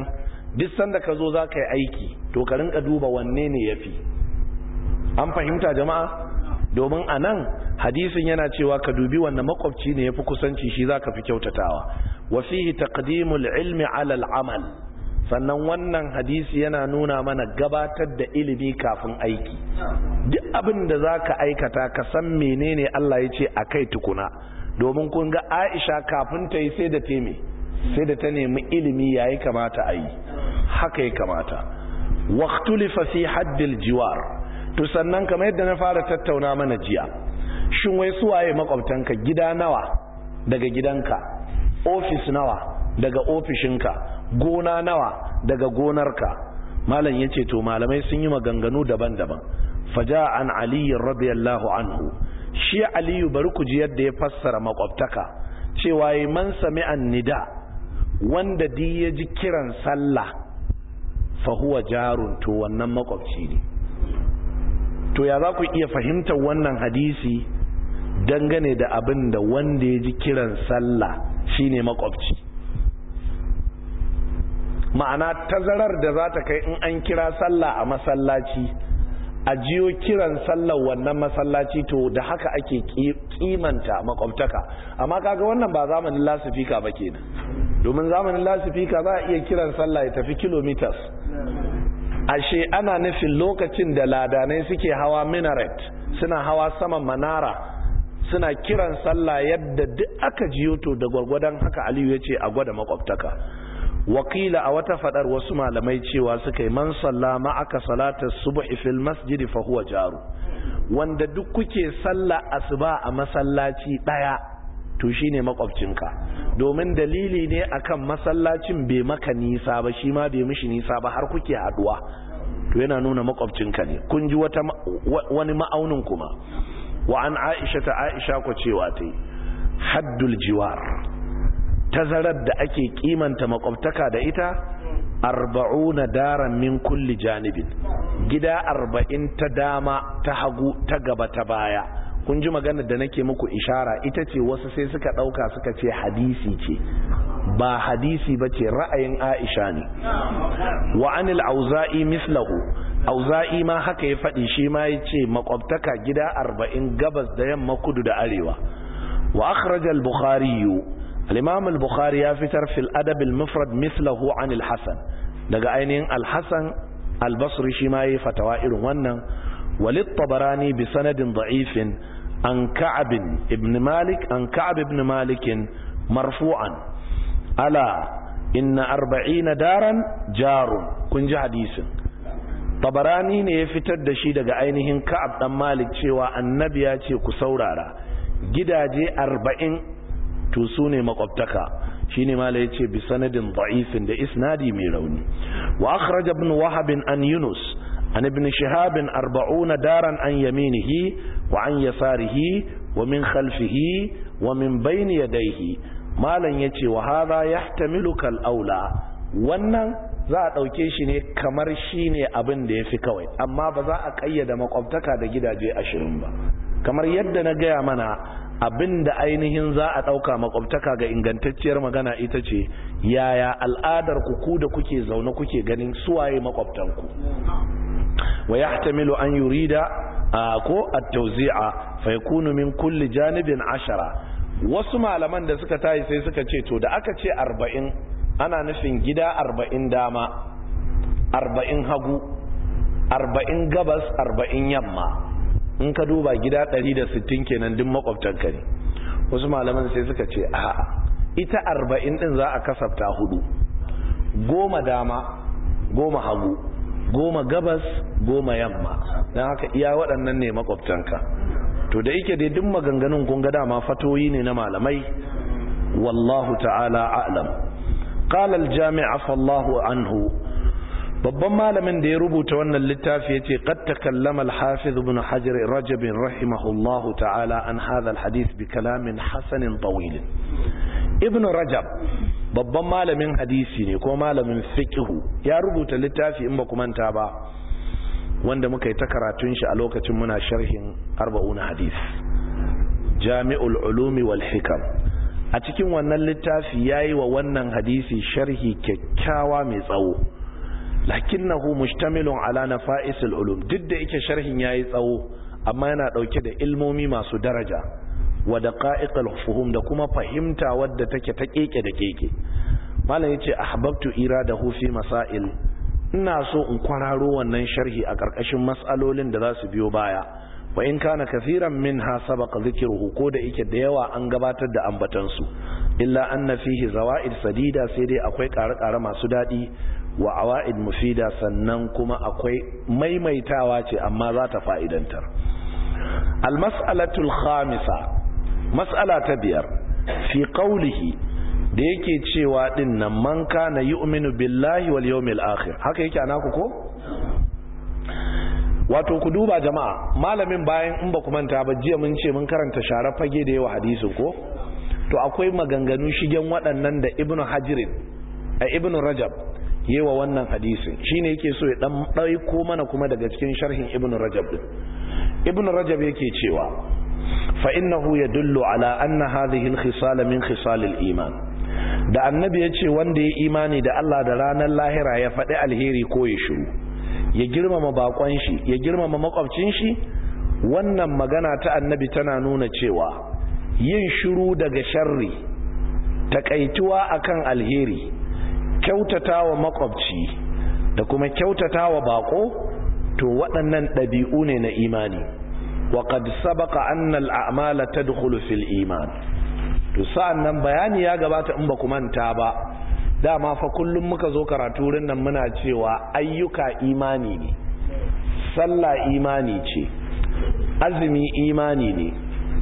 duk sanda ka zo za ka yi aiki to ka rinka duba wanne ne ya fi an fahimta jama'a domin a nan hadisin yana cewa ka dubi wanda makwabci ne ya fi kusanci shi za ka fi kyautatawa wa fihi taqdimul ilmi alal amal sannan wannan hadisi yana nuna mana gabatar da ilimi kafin aiki duk abin da za ka aikata ka san menene Allah ya ce a kai tukuna domin kun ga aisha kafin ta yi sai da teme sai da ta nemi ilimi ya yi kamata a yi haka ya kamata waktulifa fi haddil jiwar to sannan kamar yadda na fara tattauna mana jiya shin wai suwaye makwabtanka gida nawa daga gidanka ofis nawa daga ofishinka gona nawa daga gonarka malam yace to malamai sun yi maganganu daban-daban faja an ali radiyallahu anhu shi aliyu bari ku ji yadda ya fassara makwabtaka cewa yi man sami'an nida wanda di ya ji kiran sallah fa huwa jarun to wannan makwabci ne to ya za ku iya fahimtar wannan hadisi dangane da abin da wanda ya ji kiran sallah shine makwabci ma'ana tazarar da za ta kai in an kira sallah a masallaci a jiyo kiran sallar wannan masallaci to da haka ake kimanta makwabtaka amma kaga wannan ba zamanin lasifika ba kenan domin zamanin lasifika za a iya kiran sallah ya tafi kilometers ashe ana nufin lokacin da ladanai suke hawa minaret suna hawa saman manara suna kiran sallah yadda duk aka jiyo to da gwargwadon haka aliyu ya ce a gwada makwabtaka wakila a wata fadar wasu malamai cewa suka yi man salla ma'aka salatar subhi fil masjidi fa huwa jaru wanda duk kuke salla asuba a masallaci daya to shine makwabcinka domin dalili ne akan masallacin bai maka nisa ba shi ma bai mishi nisa ba har kuke haduwa to yana nuna makwabcinka ne kun ji wata wani ma'aunin kuma wa an aisha ta aisha ku cewa ta yi haddul jiwar tazarar da ake kimanta makwabtaka da ita arba'una daran min kulli janibin gida arba'in ta dama ta hagu ta gaba ta baya kun ji maganar da nake muku ishara ita ce wasu sai suka ɗauka suka ce hadisi ce ba hadisi ba ce ra'ayin aisha ne wa anil auza'i mislahu auza'i ma haka ya faɗi shi ma ya ce makwabtaka gida arba'in gabas da yamma kudu da arewa wa akhrajal bukhari الإمام البخاري يفتر في الأدب المفرد مثله عن الحسن دقا أينين الحسن البصري شماي فتوائر ونن وللطبراني بسند ضعيف عن كعب ابن مالك عن كعب ابن مالك مرفوعا ألا إن أربعين دارا جار كنج حديث طبراني ne ya fitar da shi daga ainihin Ka'ab dan Malik cewa annabi ya ce ku saurara gidaje arba'in to su ne makwabtaka shi ne mala ya ce bi sanadin da'ifin da isnadi mai rauni wa akhraj ibn wahab an yunus an ibn shihab arba'una daran an yaminihi wa an yasarihi wa min khalfihi wa min bayni yadayhi malan yace wa hadha yahtamilu kal aula wannan za a dauke shi ne kamar shine abin da yafi kawai amma ba za a kayyada makwabtaka da gidaje 20 ba kamar yadda na gaya mana abin da ainihin za a ɗauka makwabtaka ga ingantacciyar magana ita ce yaya al'adar ku ku da kuke zaune kuke ganin suwaye makwabtanku wa yahtamilu an yurida ko at-tawzi'a fa yakunu min kulli janibin ashara wasu malaman da suka tayi sai suka ce to da aka ce arba'in ana nufin gida arba'in dama arba'in hagu arba'in gabas arba'in yamma in ka duba gida 160 kenan duk makwabtanka ne wasu malaman sai suka ce a'a ita 40 din za a kasafta hudu goma dama goma hagu goma gabas goma yamma don haka iya waɗannan ne makwabtanka to da yake dai duk maganganun kun ga dama fatoyi ne na malamai wallahu ta'ala a'lam qala al-jami' fallahu anhu babban malamin da ya rubuta wannan littafi yace qad takallama al-hafiz ibn hajar rajab rahimahullahu ta'ala an hadha al-hadith bi kalamin hasanin tawil ibn rajab babban malamin hadisi ne ko malamin fiqh ya rubuta littafi in ba ku manta ba wanda muka yi ta karatun shi a lokacin muna sharhin arba'un hadith jami'ul ulumi wal hikam a cikin wannan littafi yayi wa wannan hadisi sharhi kyakkyawa mai tsawo lakinnahu mustamilun ala nafa'isil ulum duk da yake sharhin yayi tsawo amma yana dauke da ilmomi masu daraja wa daqa'iqal fuhum da kuma fahimta wadda take ta keke da keke malam yace ahbabtu iradahu fi masail ina so in kwararo wannan sharhi a karkashin mas'alolin da za su biyo baya wa in kana kathiran minha sabaqa dhikruhu ko da yake da yawa an gabatar da ambatan su illa anna fihi zawaid sadida sai dai akwai ƙare-ƙare masu dadi wa awaid mufida sannan kuma akwai maimaitawa ce amma za ta fa'idantar al mas'alatul khamisa mas'ala ta biyar fi qawlihi da yake cewa din nan man kana yu'minu billahi wal yawmil akhir haka yake anaku ko wato ku duba jama'a malamin bayan in ba ku manta ba jiya mun ce mun karanta share fage da yawa hadisin ko to akwai maganganu shigen waɗannan da ibnu hajirin a ibnu rajab yewa wannan hadisin shine yake so ya dan ɗauko mana kuma daga cikin sharhin ibnu rajab din ibnu rajab yake cewa fa innahu yadullu ala anna hadhihi al-khisal min khisal al-iman da annabi yace wanda ya imani da Allah da ranar lahira ya faɗi alheri ko ya shiru ya girmama bakon shi ya girmama makwabcin shi wannan magana ta annabi tana nuna cewa yin shiru daga sharri takaituwa akan alheri kyautatawa makwabci da kuma kyautatawa bako to waɗannan ɗabi'u ne na imani wa qad sabaqa anna al-a'mala tadkhulu fil iman to sa'annan bayani ya gabata in ba ku manta ba dama fa kullum muka zo karatu wurin nan muna cewa ayyuka imani ne sallah imani ce azumi imani ne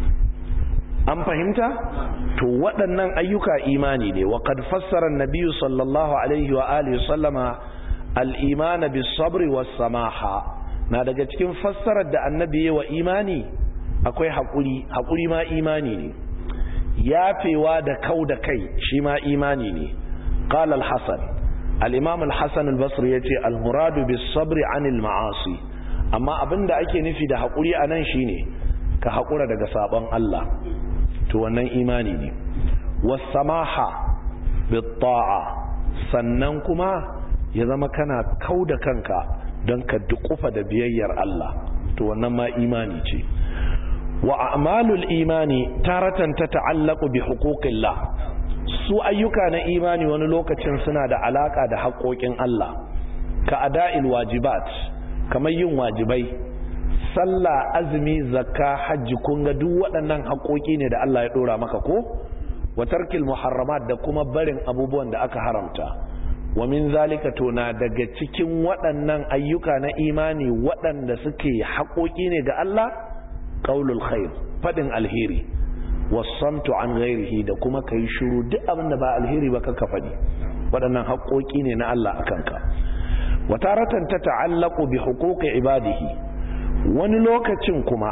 an fahimta to waɗannan ayyuka imani ne wa qad fassara an-nabiy sallallahu alaihi wa alihi sallama al-iman bis-sabr was-samaha na daga cikin fassarar da annabi wa imani akwai hakuri hakuri ma imani ne yafewa da kau da kai shi ma imani ne قال الحسن الإمام الحسن البصري يتي المراد بالصبر عن المعاصي أما أبن دا أكي نفي دا حقولي أنا شيني كحقورة دا قصابان الله تونن إيماني ني والسماحة بالطاعة سننكما يزما كان كود كنك دنك دقوف دا بيير الله تونن ما إيماني تي وأعمال الإيمان تارة تتعلق بحقوق الله su ayyuka na imani wani lokacin suna da alaka da haƙoƙin Allah ka ada'il wajibat kamar yin wajibai sallah azumi zakka hajji kun ga duk waɗannan haƙoƙi ne da Allah ya ɗora maka ko wa tarkil muharramat da kuma barin abubuwan da aka haramta wa min zalika to na daga cikin waɗannan ayyuka na imani waɗanda suke haƙoƙi ne ga Allah qaulul khair faɗin alheri wasamtu an ghairihi da kuma kai shiru duk abin da ba alheri ba kanka fadi waɗannan haƙoƙi ne na Allah akan ka wataratan ta ta'allaqu bi huquqi ibadihi wani lokacin kuma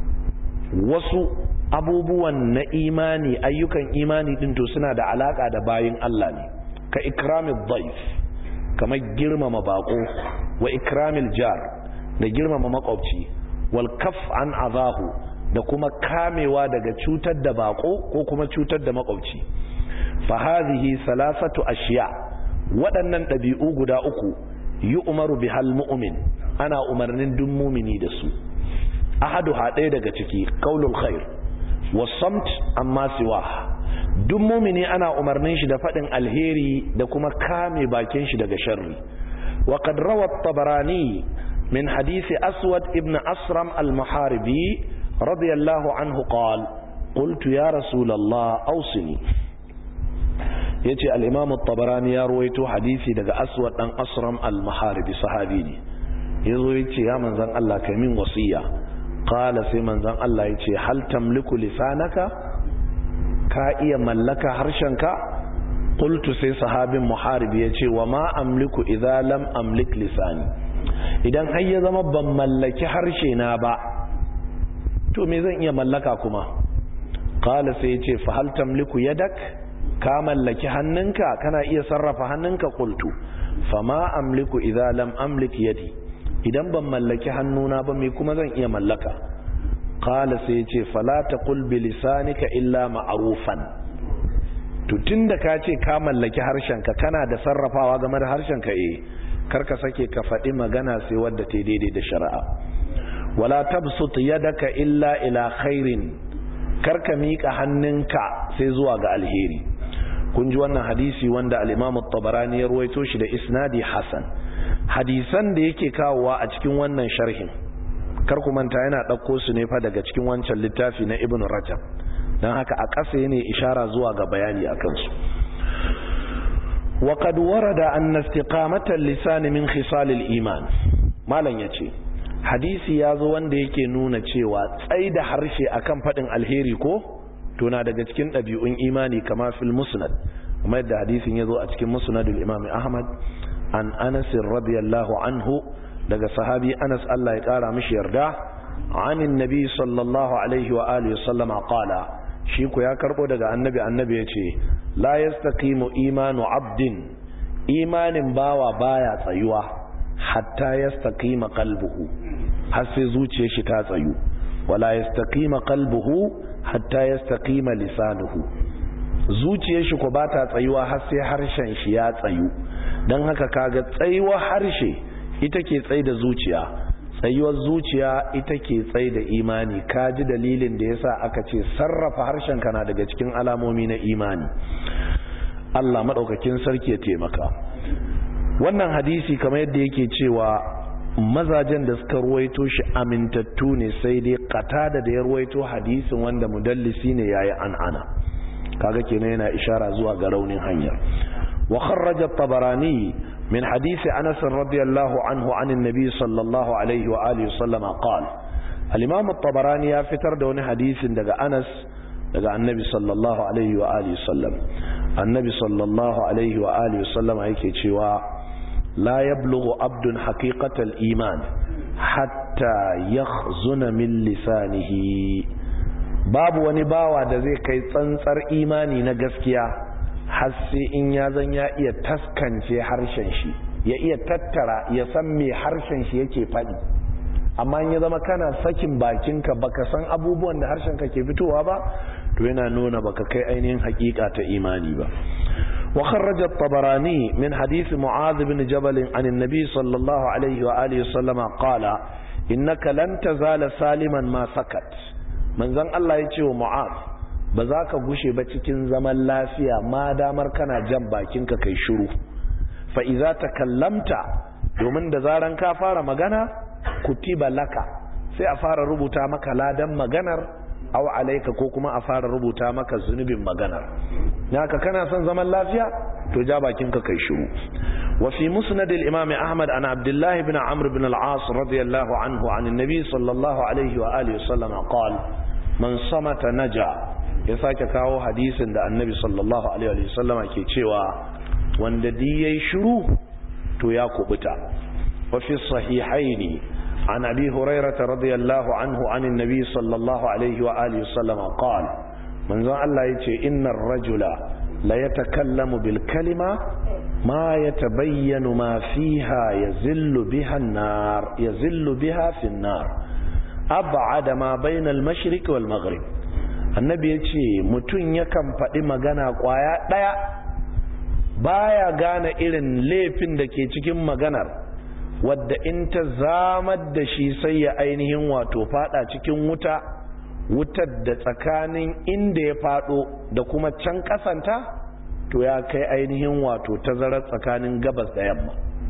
wasu abubuwan na imani ayyukan imani din to suna da alaka da bayin Allah ne ka ikramid dhaif kamar girmama bako wa ikramil jar da girmama makwabci wal kaf an azahu da kuma kamewa daga cutar da bako ko kuma cutar da makwabci fa hadhihi salasatu ashiya waɗannan ɗabi'u guda uku yi umaru bihal mu'min ana umarnin duk mumini da su ahadu haɗe daga ciki qaulul khair wasamt amma siwa duk mumini ana umarnin shi da faɗin alheri da kuma kame bakin shi daga sharri wa qad rawa at-tabarani min hadisi aswad ibn asram al-muharibi رضي الله عنه قال قلت يا رسول الله أوصني yace al-Imam at-Tabarani ya ruwaito hadisi daga Aswad dan Asram al-Maharibi sahabi ne yazo yace ya manzon Allah kai min wasiya qala sai manzon Allah yace hal tamliku lisanaka ka iya mallaka harshenka qultu sai sahabin Muharibi yace wa ma amliku idza lam amlik lisani idan har ya zama ban mallaki harshe na ba to me zan iya mallaka kuma qala sai yace fa hal tamliku yadak ka mallaki hannunka kana iya sarrafa hannunka qultu fama amliku idza lam amlik yadi idan ban mallaki hannuna ba me kuma zan iya mallaka qala sai yace fala taqul bi lisanika illa ma'rufan to tunda ka ce ka mallaki harshenka kana da sarrafawa game da harshenka eh karka sake ka faɗi magana sai wadda ta daidai da shari'a wala tabsut yadaka illa ila khairin karka miƙa hannunka sai zuwa ga alheri kun ji wannan hadisi wanda al-Imam at-Tabarani ya ruwaito shi da isnadi hasan hadisan da yake kawowa a cikin wannan sharhin kar ku manta yana ɗauko su ne fa daga cikin wancan littafi na Ibn Rajab dan haka a ƙasa ne ishara zuwa ga bayani akan su وقد ورد أن استقامة اللسان من خصال الإيمان malam yace hadisi ya zo wanda yake nuna cewa tsaida harshe akan faɗin alheri ko to na daga cikin ɗabi'un imani kama fil musnad kuma yadda hadisin ya zo a cikin musnadul imam ahmad an anas radiyallahu anhu daga sahabi anas Allah ya kara mishi yarda anin nabi sallallahu alaihi wa alihi sallama qala shi ku ya karbo daga annabi annabi yace la yastaqimu imanu abdin imanin bawa baya tsayuwa hatta yastaqima qalbuhu har sai zuciyar shi ta tsayu wala yastaqima qalbuhu hatta yastaqima lisanuhu zuciyar shi ko bata tsayuwa har sai harshen shi ya tsayu dan haka kaga tsayuwar harshe ita ke tsaye da zuciya tsayuwar zuciya ita ke tsaye da imani kaji dalilin da yasa aka ce sarrafa harshen kana daga cikin alamomi na imani Allah madaukakin sarki ya taimaka wannan hadisi kamar yadda yake cewa mazajen da suka ruwaito shi amintattu ne sai dai qatada da ya ruwaito hadisin wanda mudallisi ne yayi an'ana kaga kenan yana ishara zuwa ga raunin hanyar wa kharraja at-tabarani min hadisi Anas radiyallahu anhu an annabi sallallahu alaihi wa alihi wasallam qala al-imam at-tabarani ya fitar da wani hadisin daga Anas daga annabi sallallahu alaihi wa alihi wasallam annabi sallallahu alaihi wa alihi wasallam yake cewa لا يبلغ عبد حقيقة الإيمان حتى يخزن من لسانه babu wani bawa da zai kai tsantsar imani na gaskiya har sai in ya zan ya iya taskance harshen shi ya iya tattara ya san me harshen shi yake faɗi amma in ya zama kana sakin bakinka baka san abubuwan da harshen ka ke fitowa ba to yana nuna baka kai ainihin hakika ta imani ba وخرج الطبراني من حديث معاذ بن جبل عن النبي صلى الله عليه وآله وسلم قال إنك لن تزال سالما ما سكت من ذن الله يتشو معاذ بذاك غشي بچكين زمن لافيا ما دامر كان جنبا كنك كي شروع فإذا تكلمت domin da zaran ka fara magana kutiba laka sai a fara rubuta maka ladan maganar aw alaika ko kuma a fara rubuta maka zunubin maganar naka kana son zaman lafiya to ja bakin ka kai shiru wa fi musnad al-imam ahmad an abdullah ibn amr ibn al-as radiyallahu anhu an an-nabi sallallahu alaihi wa alihi wasallam qala man samata naja ya sake kawo hadisin da annabi sallallahu alaihi wa sallam ke cewa wanda di yayi shiru to ya kubuta wa fi sahihaini عن أبي هريرة رضي الله عنه عن النبي صلى الله عليه وآله وسلم قال من ذا الله يتي إن الرجل لا يتكلم بالكلمة ما يتبين ما فيها يزل بها النار يزل بها في النار أبعد ما بين المشرق والمغرب النبي يتي متون يكم فدي مغانا قوايا دايا baya gane irin laifin da ke cikin maganar wadda in ta zamar da shi sai ya ainihin wato fada cikin wuta wutar da tsakanin inda ya fado da kuma can kasanta to ya kai ainihin wato tazarar tsakanin gabas da yamma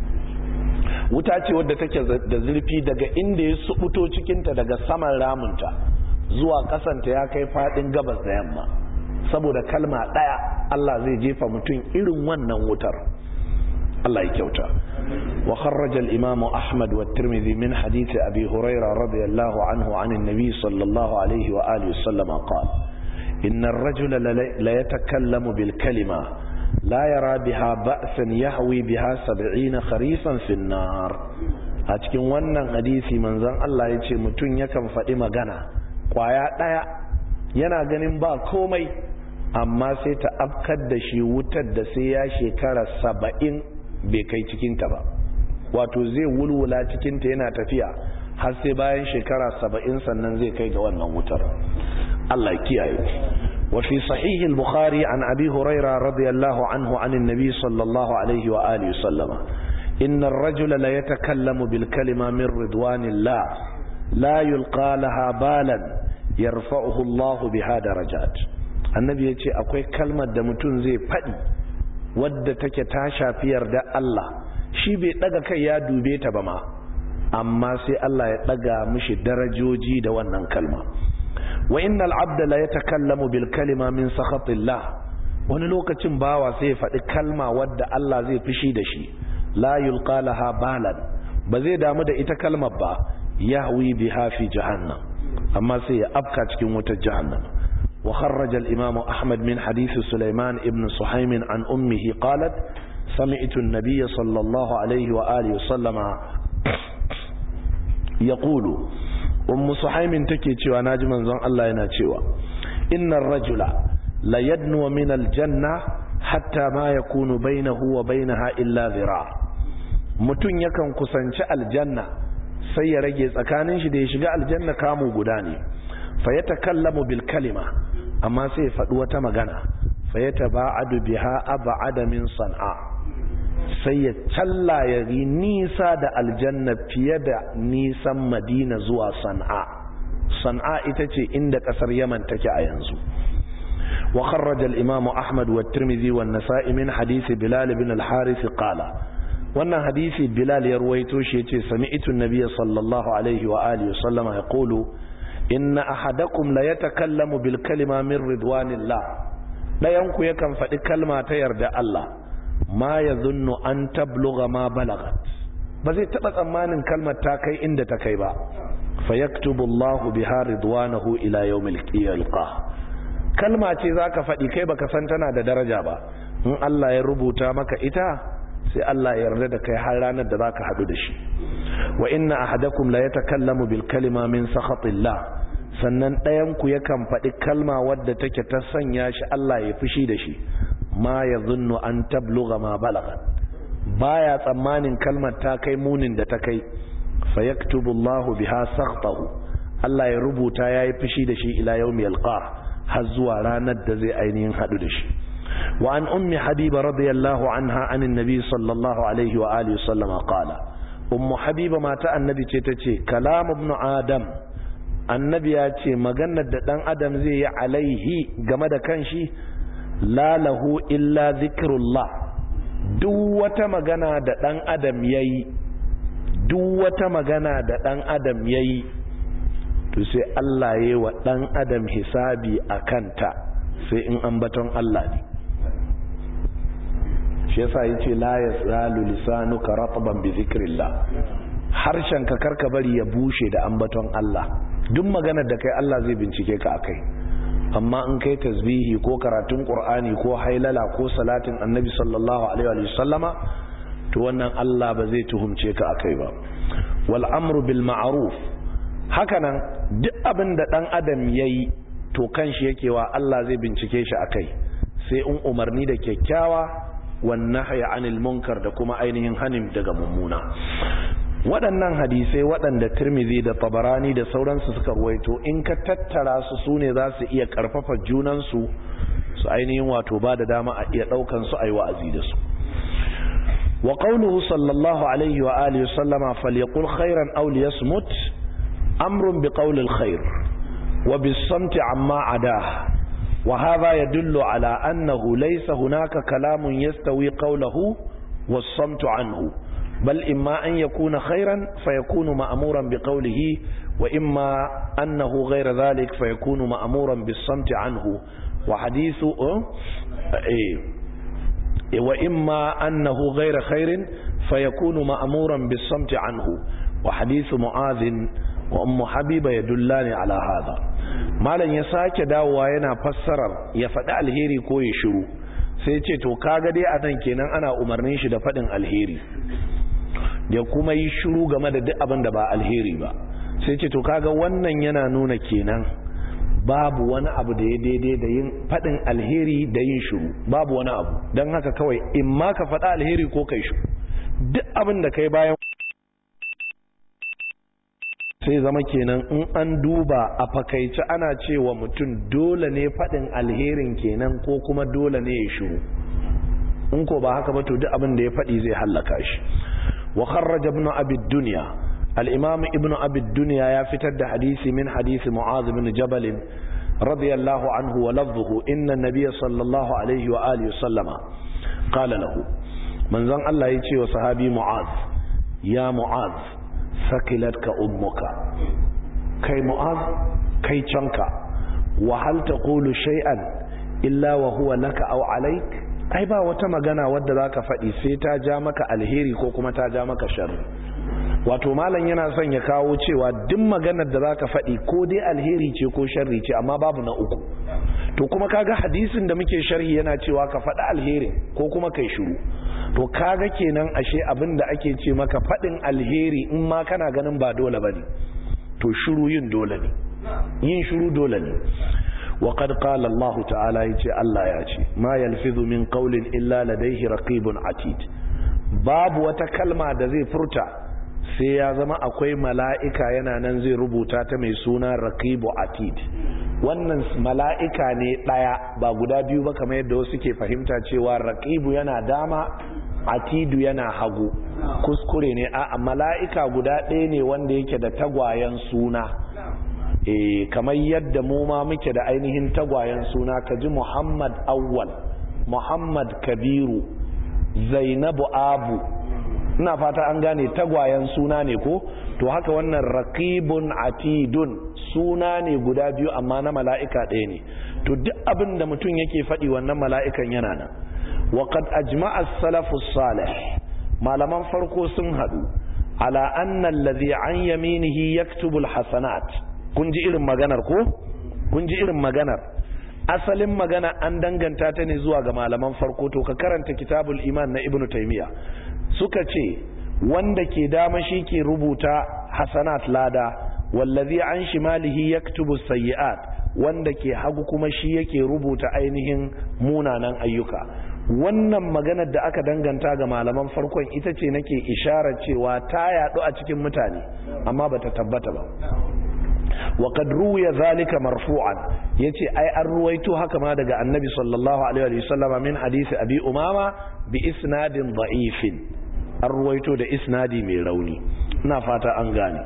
wuta ce wadda take da zurfi daga inda ya subuto cikinta daga saman ramunta zuwa kasanta ya kai fadin gabas da yamma saboda kalma daya Allah zai jefa mutum irin wannan wutar Allah ya kyauta وخرج الإمام أحمد والترمذي من حديث أبي هريرة رضي الله عنه عن النبي صلى الله عليه وآله وسلم قال إن الرجل ليتكلم بالكلمة لا يرى بها بأسا يهوي بها سبعين خريفا في النار أتكن ونن حديثي من ذن الله يتي متن يكم فإما غنى قوايا دايا yana ganin ba komai amma sai ta afkar da shi wutar da sai ya shekara saba'in bai kai cikinta ba wato zai wulwula cikinta yana tafiya har sai bayan shekara saba'in sannan zai kai ga wannan wutar Allah kiyaye wa fi sahih al-bukhari an abi huraira radiyallahu anhu an annabi sallallahu alaihi wa alihi sallama inna ar-rajula la yatakallamu bil kalima min ridwanillah la yulqa laha balan yarfa'uhu Allah biha darajat annabi yace akwai kalmar da mutum zai faɗi wadda take ta shafi yarda Allah shi bai daga kai ya dube ta ba ma amma sai Allah ya daga mishi darajoji da wannan kalma wa innal abda la yatakallamu bil kalima min sakhatillah wani lokacin bawa sai ya faɗi kalma wadda Allah zai fishi da shi la yulqa laha balan ba zai damu da ita kalmar ba yahwi biha fi jahannam amma sai ya afka cikin wutar jahannam wa kharraja al-imam ahmad min hadith sulaiman ibn suhaym an ummihi qalat sami'tu an-nabiy sallallahu alayhi wa alihi wa sallama yaqulu ummu suhaym take cewa naji manzon Allah yana cewa innar rajula la yadnu min al-janna hatta ma yakunu bainahu wa bainaha illa dhira' mutun yakan kusanci aljanna sai ya rage tsakanin shi da ya shiga aljanna kamu guda ne fa ya takallamu bil kalima amma sai ya faɗi wata magana fa ya taba'adu biha ab'ada min san'a sai ya challa ya yi nisa da aljanna fiye da nisan madina zuwa san'a san'a ita ce inda kasar yaman take a yanzu wa kharraja al-imam ahmad wa tirmidhi wa an-nasa'i min hadith bilal ibn al-harith qala wannan hadisi bilal ya ruwaito shi yace sami'tu an-nabiy sallallahu alaihi wa alihi sallama yaqulu inna ahadakum la yatakallamu bil kalima min ridwanillah dayan ku yakan faɗi kalma ta yarda Allah ma yadhunnu an tablugha ma balagat ba zai taba tsammanin kalmar ta kai inda ta kai ba fayaktubu Allah biha ridwanahu ila yawmil qiyamah kalma ce zaka faɗi kai baka san tana da daraja ba in Allah ya rubuta maka ita sai Allah ya yarda da kai har ranar da zaka hadu da shi wa inna ahadakum la yatakallamu bil kalima min sakhatillah sannan ɗayan ku yakan faɗi kalma wadda take ta sanya shi Allah ya fushi da shi ma yadhunnu an tablugha ma balagha baya tsammanin kalmar ta kai munin da ta kai fa yaktubu Allahu biha sakhtahu Allah ya rubuta yayi fushi da shi ila yawmi yalqa har zuwa ranar da zai ainihin hadu da shi وعن أم حبيبة رضي الله عنها عن النبي صلى الله عليه وآله وسلم قال أم حبيبة ما تأى النبي تتتي كلام ابن آدم النبي ياتي مغنى دان آدم زي عليه جمد كنشي لا له إلا ذكر الله دوة مغنى دان آدم يي دوة مغنى دان آدم يي to sai Allah ya yi wa ɗan adam hisabi a kanta sai in ambaton Allah ne shi yasa yace la yasalu lisanuka ratban bi zikrillah harshen ka karka bari ya bushe da ambaton Allah duk maganar da kai Allah zai bincike ka akai amma in kai tasbihi ko karatun qur'ani ko hailala ko salatin annabi sallallahu alaihi wa sallama to wannan Allah ba zai tuhumce ka akai ba wal amru bil ma'ruf hakanan duk abin da dan adam yayi to kanshi yake wa Allah zai bincike shi akai sai in umarni da kyakkyawa wan nahya anil munkar da kuma ainihin hanin daga mummuna waɗannan hadisai waɗanda Tirmidhi da Tabarani da sauransu suka ruwaito in ka tattara su sune za su iya karfafa junan su su ainihin wato ba da dama a iya daukan su ayi wa'azi da su wa qawluhu sallallahu alaihi wa alihi sallama falyaqul khairan aw liyasmut amrun biqawli alkhair وبالصمت عما عداه وهذا يدل على أنه ليس هناك كلام يستوي قوله والصمت عنه بل إما أن يكون خيرا فيكون مأمورا بقوله وإما أنه غير ذلك فيكون مأمورا بالصمت عنه وحديث وإما أنه غير خير فيكون مأمورا بالصمت عنه وحديث معاذ wa ummu habiba ya dullani ala hada malam ya sake dawowa yana fassarar ya faɗi alheri ko ya shiru sai ce to kaga dai a nan kenan ana umarnin shi da faɗin alheri da kuma yi shiru game da duk abin da ba alheri ba sai ce to kaga wannan yana nuna kenan babu wani abu da ya daidai da yin faɗin alheri da yin shiru babu wani abu don haka kawai in ma ka faɗa alheri ko kai shiru duk abin da kai bayan sai zama kenan in an duba a fakaice ana cewa mutum dole ne faɗin alherin kenan ko kuma dole ne ya shiru in ko ba haka ba to duk abin da ya faɗi zai hallaka shi wa kharraja ibn abi dunya al-imam ibn abi dunya ya fitar da hadisi min hadisi mu'adh bin jabal radiyallahu anhu wa lafzuhu inna an-nabiy sallallahu alaihi wa alihi sallama qala lahu manzon Allah ya ce wa sahabi mu'adh ya mu'adh sakilatka ummuka kai mu'adh kai canka wa hal taqulu shay'an illa wa huwa laka aw alayk ai ba wata magana wadda zaka faɗi sai ta ja maka alheri ko kuma ta ja maka sharri wato malam yana son ya kawo cewa duk maganar da zaka faɗi ko dai alheri ce ko sharri ce amma babu na uku to kuma kaga hadisin da muke sharhi yana cewa ka faɗi alherin ko kuma kai shiru to kaga kenan ashe abin da ake ce maka faɗin alheri in ma kana ganin ba dole bane to shiru yin dole ne yin shiru dole ne وقد قال الله تعالى يتي الله ياتي ما يلفظ من قول إلا لديه رقيب عتيد باب وتكلمة da zai furta sai ya zama akwai mala'ika yana nan zai rubuta ta mai suna raqibu atid wannan mala'ika ne ɗaya ba guda biyu ba kamar yadda wasu ke fahimta cewa raqibu yana dama atidu yana hagu kuskure ne a mala'ika guda ɗaya ne wanda yake da tagwayen suna e kamar yadda mu ma muke da ainihin tagwayen suna ka ji muhammad awwal muhammad kabiru zainabu abu ina fata an gane tagwayen suna ne ko to haka wannan raqibun atidun suna ne guda biyu amma na mala'ika ɗaya ne to duk abin da mutum yake faɗi wannan mala'ikan yana nan wa qad ajma'a as-salafu salih malaman farko sun haɗu ala anna alladhi an yaminihi yaktubu al-hasanat kun ji irin maganar ko kun ji irin maganar asalin magana an danganta ta ne zuwa ga malaman farko to ka karanta kitabul iman na ibnu taymiya suka ce wanda ke dama shi ke rubuta hasanat lada wallazi an shimalihi yaktubu sayyi'at wanda ke hagu kuma shi yake rubuta ainihin munanan ayyuka wannan maganar da aka danganta ga malaman farkon ita ce nake isharar cewa ta yadu a cikin mutane amma bata tabbata ba وقد روي ذلك مرفوعا yace ai an ruwaito haka ma daga annabi sallallahu alaihi wasallam min hadisi abi umama bi isnadin da'ifin an ruwaito da isnadi mai rauni ina fata an gane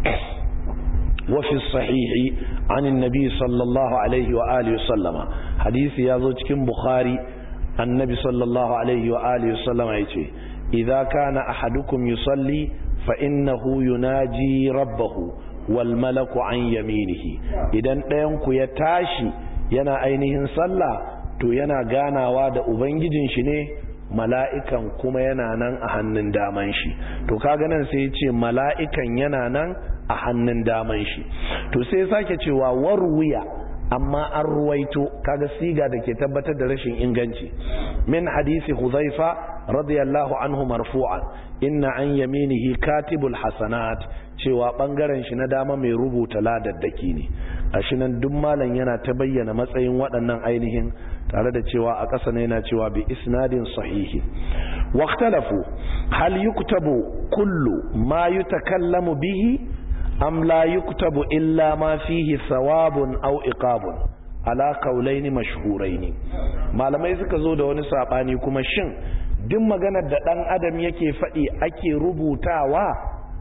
wa fi sahihi an annabi sallallahu alaihi wa alihi wasallama hadisi yazo cikin bukhari annabi sallallahu alaihi wa alihi wasallama yace idza kana ahadukum yusalli fa innahu yunaji rabbahu wal malaku an yaminihi idan ɗayan ku ya tashi yana ainihin sallah to yana ganawa da ubangijin shi ne mala'ikan kuma yana nan a hannun daman shi to kaga nan sai ya ce mala'ikan yana nan a hannun daman shi to sai sake cewa warwiya amma an ruwaito kaga siga da ke tabbatar da rashin inganci min hadisi huzaifa radiyallahu anhu marfu'an inna an yaminihi katibul hasanat cewa bangaren shi na dama mai rubuta ladaddaki ne a nan duk malam yana ta bayyana matsayin waɗannan ainihin tare da cewa a ƙasa ne yana cewa bi isnadin sahihi waqtalafu hal yuktabu kullu ma yutakallamu bihi am la yuktabu illa ma fihi thawabun aw iqabun ala qawlayn mashhurayn malamai suka zo da wani sabani kuma shin duk maganar da dan adam yake faɗi ake rubutawa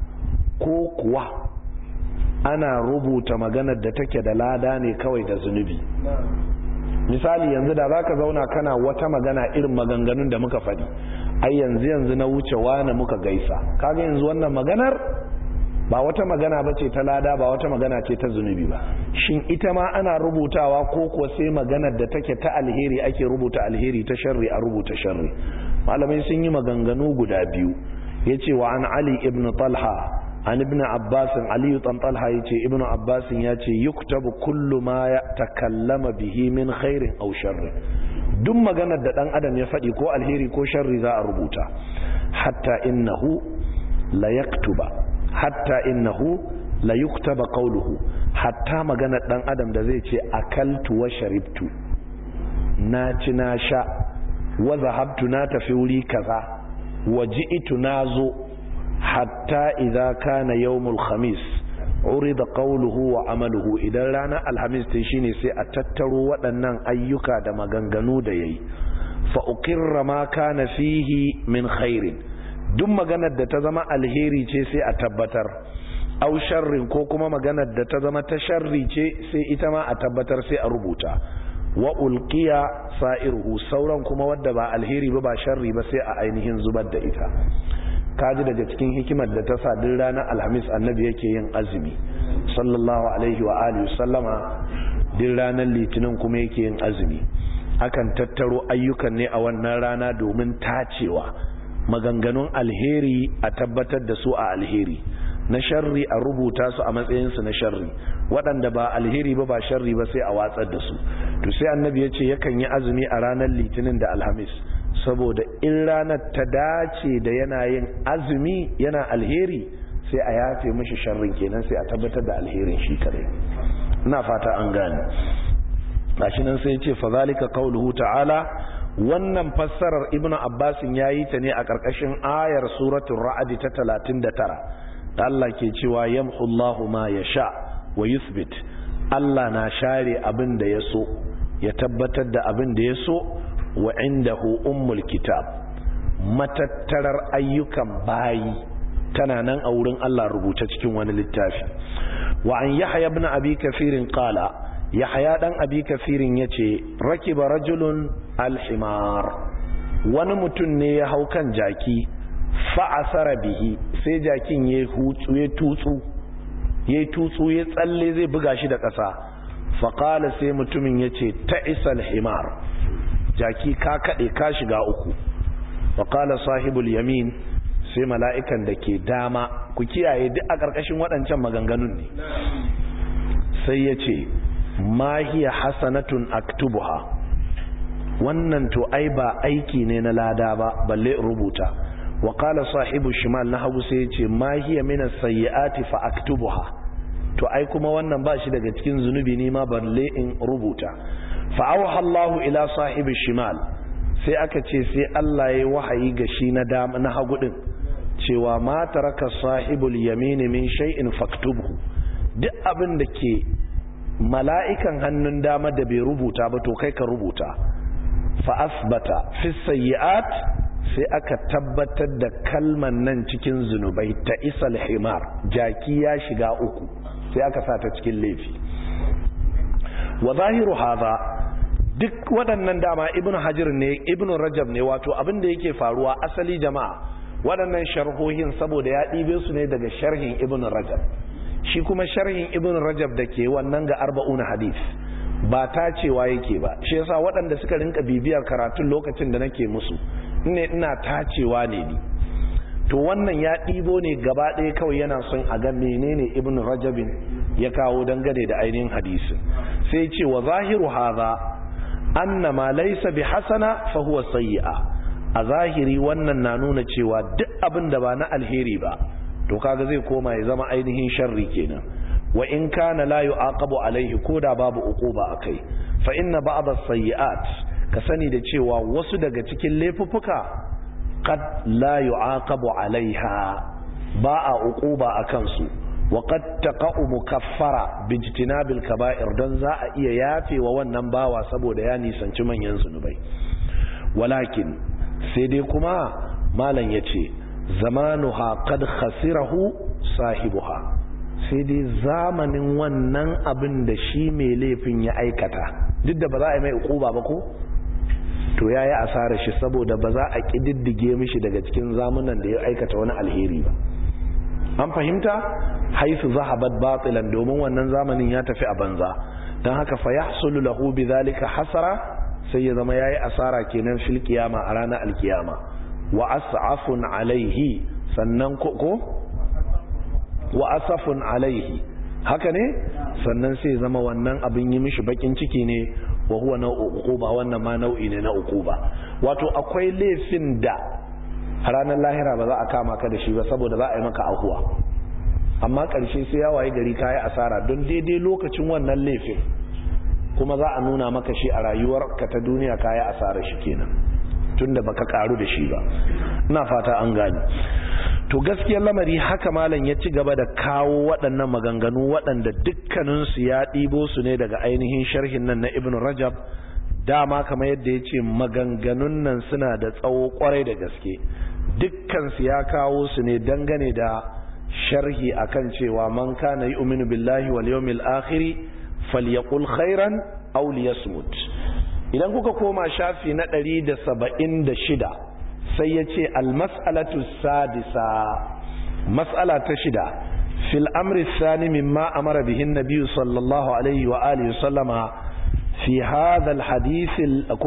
ko kuwa ana rubuta maganar da take da lada ne kawai da zunubi misali yanzu da zaka zauna kana wata magana irin maganganun da muka faɗi ai yanzu yanzu na wuce wani muka gaisa kaga yanzu wannan maganar ba wata magana ba ce ta lada ba wata magana ce ta zunubi ba shin ita ma ana rubutawa ko kuwa sai maganar da take ta alheri ake rubuta alheri ta sharri a rubuta sharri malamai sun yi maganganu guda biyu yace wa an ali ibn talha an ibn abbas ali dan talha yace ibn abbas yace yuktabu kullu ma takallama bihi min khairin aw sharri duk maganar da dan adam ya faɗi ko alheri ko sharri za a rubuta hatta innahu la yaktuba hatta innahu la yuktaba qawluhu hatta maganar dan adam da zai ce akaltu wa sharibtu na ci na sha wa zahabtu na tafi wuri kaza wa ji'tu nazo hatta idza kana yawmul khamis urida qawluhu wa amaluhu idan ranar alhamis ta shine sai a tattaro waɗannan ayyuka da maganganu da yayi fa uqirra ma kana fihi min khairin duk maganar da ta zama alheri ce sai a tabbatar au sharrin ko kuma maganar da ta zama ta sharri ce sai ita ma a tabbatar sai a rubuta wa ulqiya sa'iruhu sauran kuma wadda ba alheri ba ba sharri ba sai a ainihin zubar da ita kaji daga cikin hikimar da ta sa duk ranar alhamis annabi yake yin azumi sallallahu alaihi wa alihi sallama duk ranar litinin kuma yake yin azumi akan tattaro ayyukan ne a wannan rana domin tacewa maganganun alheri a tabbatar da su a alheri na sharri a rubuta su a matsayinsu na sharri waɗanda ba alheri ba ba sharri ba sai a watsar da su to sai annabi ya ce yakan yi azumi a ranar litinin da alhamis saboda in ranar ta dace da yana yin azumi yana alheri sai a yafe mishi sharrin kenan sai a tabbatar da alherin shi kare ina fata an gane gashi nan sai ya ce fa zalika qauluhu ta'ala wannan fassarar ibnu abbasin yayi ta ne a ƙarƙashin ayar suratul ra'd ta 39 da Allah ke cewa yamhu Allahu ma yasha wa yuthbit Allah na share abin da ya so ya tabbatar da abin da ya so wa indahu ummul kitab matattarar ayyukan bayi tana nan a wurin Allah rubuce cikin wani littafi wa an yahya ibn abi kafirin qala yahya dan abi kafirin yace rakiba rajulun alhimar wani mutum ne ya hau kan jaki fa'asara bihi sai jakin ya hutsu ya tutsu ya tutsu ya tsalle zai buga shi da ƙasa faƙala sai mutumin ya ce ta isal himar jaki ka kaɗe ka shiga uku faƙala sahibul yamin sai mala'ikan da ke dama ku kiyaye duk a ƙarƙashin waɗancan maganganun ne sai ya ce mahiya hasanatun aktubuha wannan to ai ba aiki ne na lada ba balle rubuta wa qala sahibu shimal na hagu sai yace ma hiya min as-sayyi'ati fa aktubuha to ai kuma wannan ba shi daga cikin zunubi ne ma balle in rubuta fa awha Allah ila sahibi shimal sai aka ce sai Allah yayi wahayi ga shi na dama na hagu din cewa ma taraka sahibul yamin min shay'in faktubhu duk abin da ke mala'ikan hannun dama da bai rubuta ba to kai ka rubuta fa asbata fi sayyi'at sai aka tabbatar da kalman nan cikin zunubai ta isal himar jaki ya shiga uku sai aka sa ta cikin laifi wa zahiru hadha duk waɗannan dama ibn hajar ne ibn rajab ne wato abin da yake faruwa asali jama'a waɗannan sharhohin saboda ya ɗibe su ne daga sharhin ibn rajab shi kuma sharhin ibn rajab da ke wannan ga arba'una hadith ba ta cewa yake ba shi yasa waɗanda suka rinka bibiyar karatun lokacin da nake musu ne ina tacewa ne ni to wannan ya ɗibo ne gaba ɗaya kawai yana son a ga menene ibn rajabin ya kawo dangane da ainihin hadisi sai ce wa zahiru hadha anna ma laysa bi hasana fa huwa sayyi'a a zahiri wannan na nuna cewa duk abin da ba na alheri ba to kaga zai koma ya zama ainihin sharri kenan wa in kana la yu'aqabu alaihi koda babu uquba akai fa inna ba'd as-sayyi'at ka sani da cewa wasu daga cikin laifuffuka qad la yu'aqabu alaiha ba a uquba akan su wa qad taqa'u mukaffara bijtinabil kaba'ir dan za a iya yafewa wannan bawa saboda ya nisanci manyan zunubai walakin sai dai kuma malam yace zamanuha qad khasirahu sahibuha sai dai zamanin wannan abin da shi mai laifin ya aikata duk da ba za a yi mai ukuba ba ko to ya yi asarar shi saboda ba za a ƙididdige mishi daga cikin zamunan da ya aikata wani alheri ba an fahimta haisu zahabat batilan domin wannan zamanin ya tafi a banza don haka fa yahsulu lahu bidhalika hasara sai ya zama yayi asara kenan fil qiyama a ranar alkiyama wa as'afun alaihi sannan ko wa asafun alaihi haka ne sannan sai zama wannan abin yi mishi bakin ciki ne wa huwa nau'u uquba wannan ma nau'i ne na uquba wato akwai laifin da a ranar lahira ba za a kama ka da shi ba saboda za a yi maka ahuwa amma karshe sai ya waye gari kayi asara don daidai lokacin wannan laifin kuma za a nuna maka shi a rayuwar ka ta duniya kayi asara shi kenan tunda baka karu da shi ba ina fata an gane to gaskiyar lamari haka malam ya ci gaba da kawo waɗannan maganganu waɗanda dukkaninsu ya ɗibo su ne daga ainihin sharhin nan na ibn rajab dama kamar yadda ya ce maganganun nan suna da tsawo kwarai da gaske dukkansu ya kawo su ne dangane da sharhi akan cewa man kana yu'minu billahi wal yawmil akhir falyaqul khairan aw liyasmut idan kuka koma shafi na 176 sai yace al mas'alatu sadisa mas'ala ta shida fil amri thani mimma amara bihi an-nabiy sallallahu alaihi wa alihi sallama fi hadha al hadith al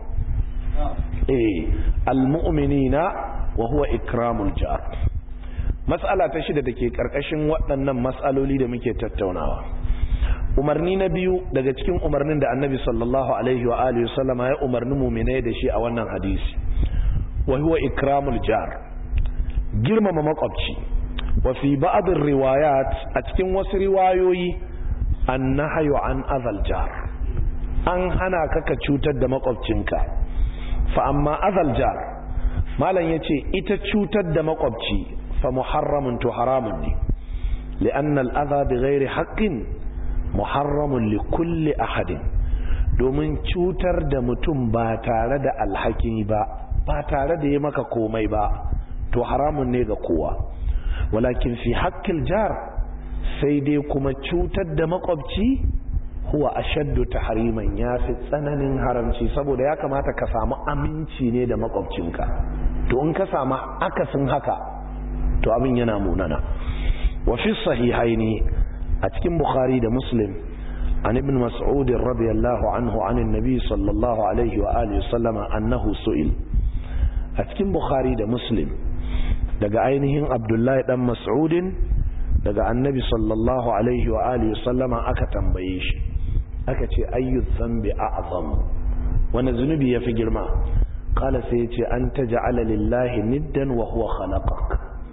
eh al mu'minina wa huwa ikramul jar mas'ala ta shida dake karkashin waɗannan mas'aloli da muke tattaunawa umarni na biyu daga cikin umarnin da annabi sallallahu alaihi wa alihi sallama ya umarni mu'minai da shi a wannan hadisi wa huwa ikramul jar girmama makwabci wa fi ba'd riwayat a cikin wasu riwayoyi annahyu an azal jar an hana ka ka cutar da makwabcinka fa amma azal jar malam yace ita cutar da makwabci fa muharramun to haramun ne li'anna al-adha bighairi haqqin muharramun li kulli ahadin domin cutar da mutum ba tare da alhaki ba ba tare da yi maka komai ba to haramun ne ga kowa walakin fi haqqil jar sai dai kuma cutar da makwabci huwa ashaddu tahriman yafi tsananin haramci saboda ya kamata ka samu aminci ne da makwabcinka to in ka samu akasin haka to abin yana munana wa fi sahihaini a cikin bukhari da muslim an ibn mas'ud radiyallahu anhu anin nabi sallallahu alaihi wa alihi sallama annahu su'il a cikin bukhari da muslim daga ainihin abdullahi dan mas'udin daga annabi sallallahu alaihi wa alihi sallama aka tambaye shi aka ce ayyu dhanbi a'zam wani zunubi yafi girma qala sai yace an taj'ala lillahi niddan wa huwa khalaqak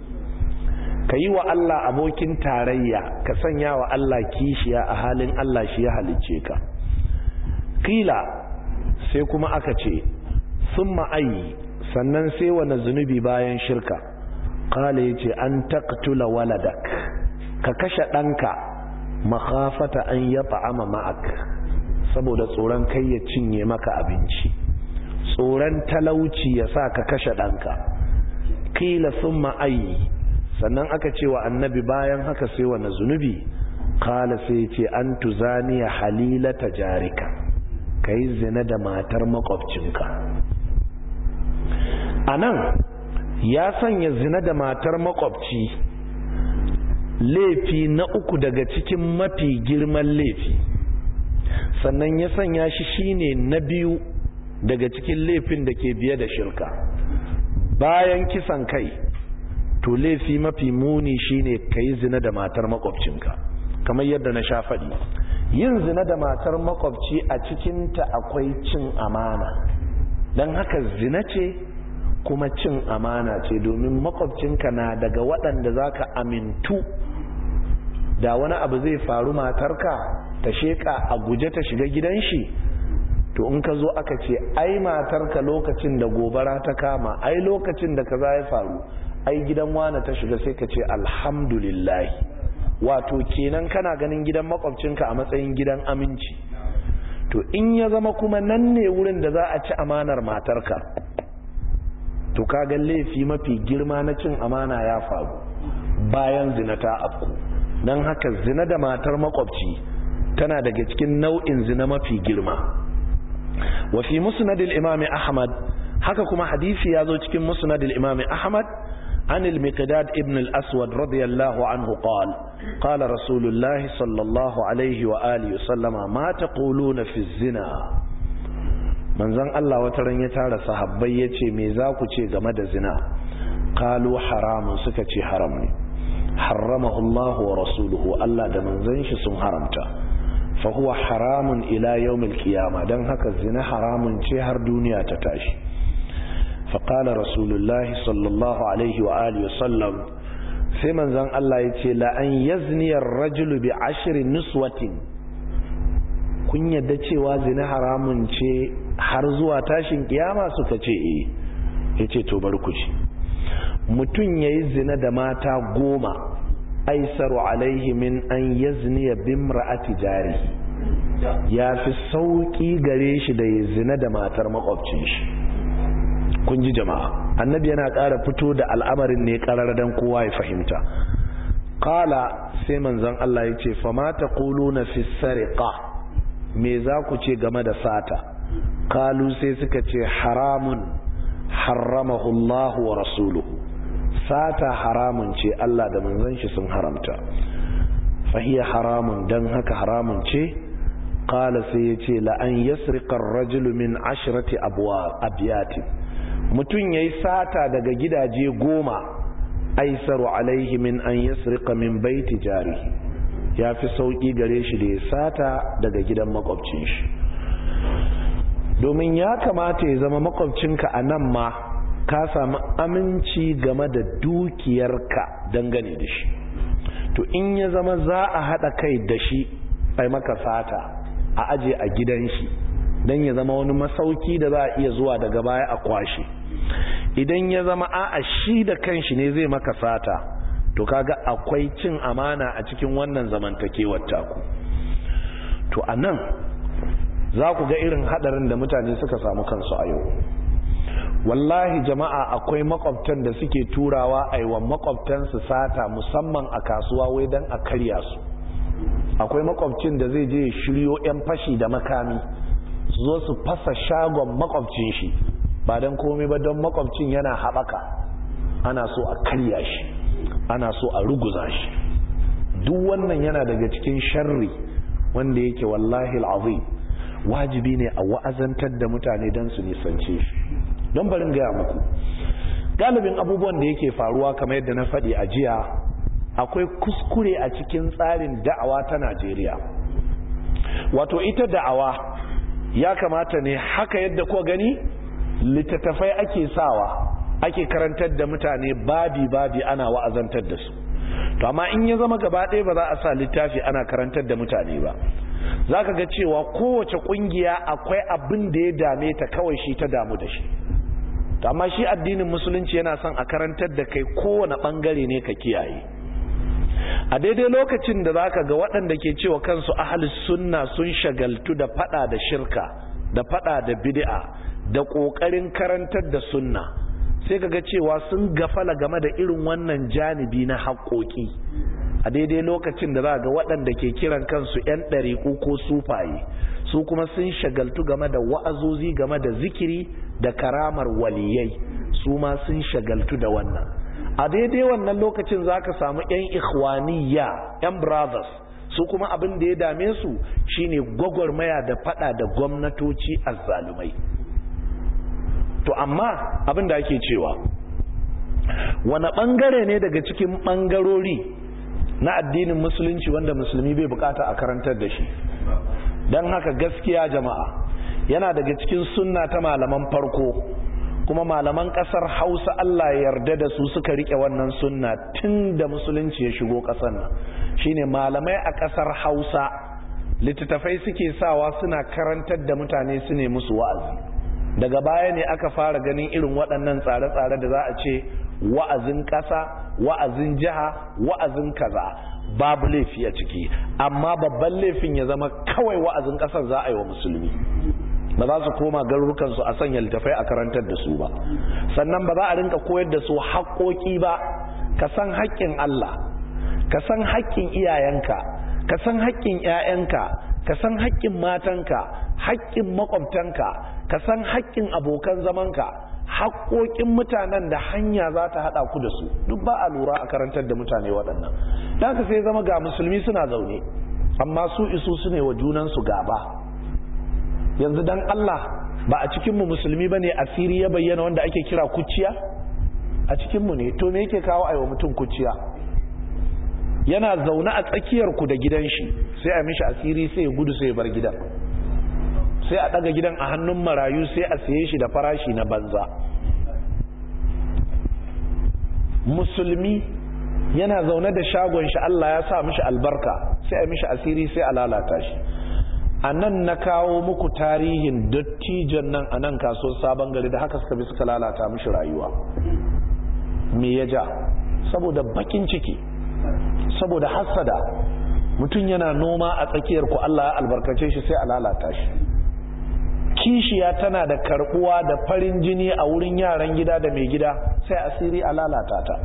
kayi wa Allah abokin tarayya ka sanya wa Allah kishiya a halin Allah shi ya halicce ka kila sai kuma aka ce summa ayi sannan sai wani zunubi bayan shirka qala yace an taqtula waladak ka kashe ɗanka makhafata an ya ta'ama ma'ak saboda tsoron kai ya cinye maka abinci tsoron talauci ya sa ka kashe ɗanka kila sun ma'ayi sannan aka ce wa annabi bayan haka sai wa na zunubi kala sai ce an tuzaniya halilata jarika ka yi zina da matar makwabcinka a nan ya sanya zina da matar makwabci laifi na uku daga cikin mafi girman laifi sannan ya sanya shi shine na biyu daga cikin laifin da ke biye da shirka bayan kisan kai to laifi mafi muni shine ka yi zina da matar makwabcinka kamar yadda na sha faɗi yin zina da matar makwabci a cikinta akwai cin amana don haka zina ce kuma cin amana ce domin makwabcinka na daga waɗanda za ka amintu da wani abu zai faru matarka ta sheka a guje ta shiga gidan shi to in ka zo aka ce ai matarka lokacin da gobara ta kama ai lokacin da kaza ya faru ai gidan wane ta shiga sai ka ce alhamdulillah wato kenan kana ganin gidan makwabcinka a matsayin gidan aminci to in ya zama kuma nan ne wurin da za a ci amanar matarka to kaga laifi mafi girma na cin amana ya faru bayan zina ta afku don haka zina da matar makwabci tana daga cikin nau'in zina mafi girma wa fi musnadil imami ahmad haka kuma hadisi ya zo cikin musnadil imami ahmad عن المقداد ابن الأسود رضي الله عنه قال قال رسول الله صلى الله عليه وآله وسلم ما تقولون في الزنا من زن الله وترن يتعالى صحبي يتي ميزاكو تي غمد زنا قالوا حرام سكتي حرمني حرمه الله ورسوله الله da manzon shi sun haramta fa huwa haramun ila yawmil qiyama dan haka zina haramun ce har duniya ta tashi fa qala rasulullahi sallallahu alaihi wa alihi wasallam sai manzon Allah yace la an yazni ar-rajulu bi ashri niswatin kun yadda cewa zina haramun ce har zuwa tashin kiyama suka ce eh yace to bar ku ci mutum yayi zina da mata goma aisaru alaihi min an yazniya bimra'ati jari ya fi sauki gare shi da ya zina da matar makwabcin shi kun ji jama'a annabi yana ƙara fito da al'amarin ne ƙarar dan kowa ya fahimta qala sai manzon Allah ya ce fama taquluna fi sariqa me za ku ce game da sata kalu sai suka ce haramun haramahu Allah wa rasuluhu sata haramun ce Allah da manzon shi sun haramta fahiya haramun dan haka haramun ce qala sai yace la an yasriqa ar-rajulu min ashrati abwa abyati mutun yayi sata daga gidaje goma aisaru alaihi min an yasriqa min baiti jarihi yafi sauki gare shi da ya sata daga gidan makwabcin shi domin ya kamata ya zama makwabcinka a nan ma ka samu aminci game da dukiyarka dangane da shi to in ya zama za a haɗa kai da shi ai maka sata a aje a gidan shi don ya zama wani masauki da za a iya zuwa daga baya a kwashe idan ya zama a shi da kanshi ne zai maka sata to kaga akwai cin amana a cikin wannan zamantakewar taku to a nan za ku ga irin hadarin da mutane suka samu kansu a yau wallahi jama'a akwai makwabtan da suke turawa aiwa makwabtansu sata musamman a kasuwa wai don a karya su akwai makwabcin da zai je shiryo 'yan fashi da makami su zo su fasa shagon makwabcin shi ba don komai ba don makwabcin yana haɓaka ana so a karya shi ana so a ruguza shi duk wannan yana daga cikin sharri wanda yake wallahi al'azim wajibi ne a wa'azantar da mutane don su nisance shi don barin gaya muku galibin abubuwan da yake faruwa kamar yadda na faɗi a jiya akwai kuskure a cikin tsarin da'awa ta najeriya wato ita da'awa ya kamata ne haka yadda ko gani littattafai ake sawa ake karantar da mutane babi-babi ana wa'azantar da su to amma in ya zama gaba ɗaya ba za a sa littafi ana karantar da mutane ba za ka ga cewa kowace ƙungiya akwai abin da ya dame ta kawai shi ta damu da shi to amma shi addinin musulunci yana son a karantar da kai kowane ɓangare ne ka kiyaye a daidai lokacin da za ka ga waɗanda ke cewa kansu ahalus sunna sun shagaltu da faɗa da shirka da faɗa da bid'a da ƙoƙarin karantar da sunna sai ka ga cewa sun gafala game da irin wannan janibi na haƙoƙi a daidai lokacin da za ga waɗanda ke kiran kansu 'yan ɗariƙu ko sufaye su kuma sun shagaltu game da wa'azozi game da zikiri da karamar waliyai su ma sun shagaltu da wannan a daidai wannan lokacin za ka samu 'yan ikhwaniya 'yan brothers su kuma abin da ya dame su shine gwagwarmaya da fada da gwamnatoci azzalumai to amma abin da ake cewa wani bangare ne daga cikin bangarori na addinin musulunci wanda musulmi bai bukata a karantar da shi don haka gaskiya jama'a yana daga cikin sunna ta malaman farko kuma malaman kasar hausa Allah ya yarda da su suka rike wannan sunna tun da musulunci ya shigo kasar nan shine malamai a kasar hausa littattafai suke sawa suna karantar da mutane su ne musu wa'azi daga baya ne aka fara ganin irin waɗannan tsare-tsare da za a ce wa'azin ƙasa wa'azin jiha wa'azin kaza babu laifi a ciki amma babban laifin ya zama kawai wa'azin ƙasar za a yi wa musulmi ba za su koma garurukansu a sanya littafai a karantar da su ba sannan ba za a rinka koyar da su haƙoƙi ba ka san haƙƙin Allah ka san haƙƙin iyayenka ka san haƙƙin ƴaƴanka ka san haƙƙin matanka haƙƙin makwabtanka ka san haƙƙin abokan zamanka haƙoƙin mutanen da hanya za ta haɗa ku da su duk ba a lura a karantar da mutane waɗannan da ka sai zama ga musulmi suna zaune amma su isu su ne wa junansu gaba yanzu dan Allah ba a cikinmu musulmi ba ne asiri ya bayyana wanda ake kira kuciya a cikinmu ne to me yake kawo aiwa mutum kuciya yana zaune a tsakiyar ku da gidan shi sai a mishi asiri sai ya gudu sai ya bar gidan sai a daga gidan a hannun marayu sai a saye shi da farashi na banza musulmi yana zaune da shagon shi Allah ya sa mishi albarka sai a mishi asiri sai a lalata shi a nan na kawo muku tarihin dattijan nan a nan kasuwar sabon gari da haka suka bi suka lalata mishi rayuwa me ya ja saboda bakin ciki saboda hassada mutum yana noma a tsakiyar ku Allah ya albarkace shi sai a lalata shi kishiya tana da karbuwa da farin jini a wurin yaran gida da mai gida sai asiri a lalata ta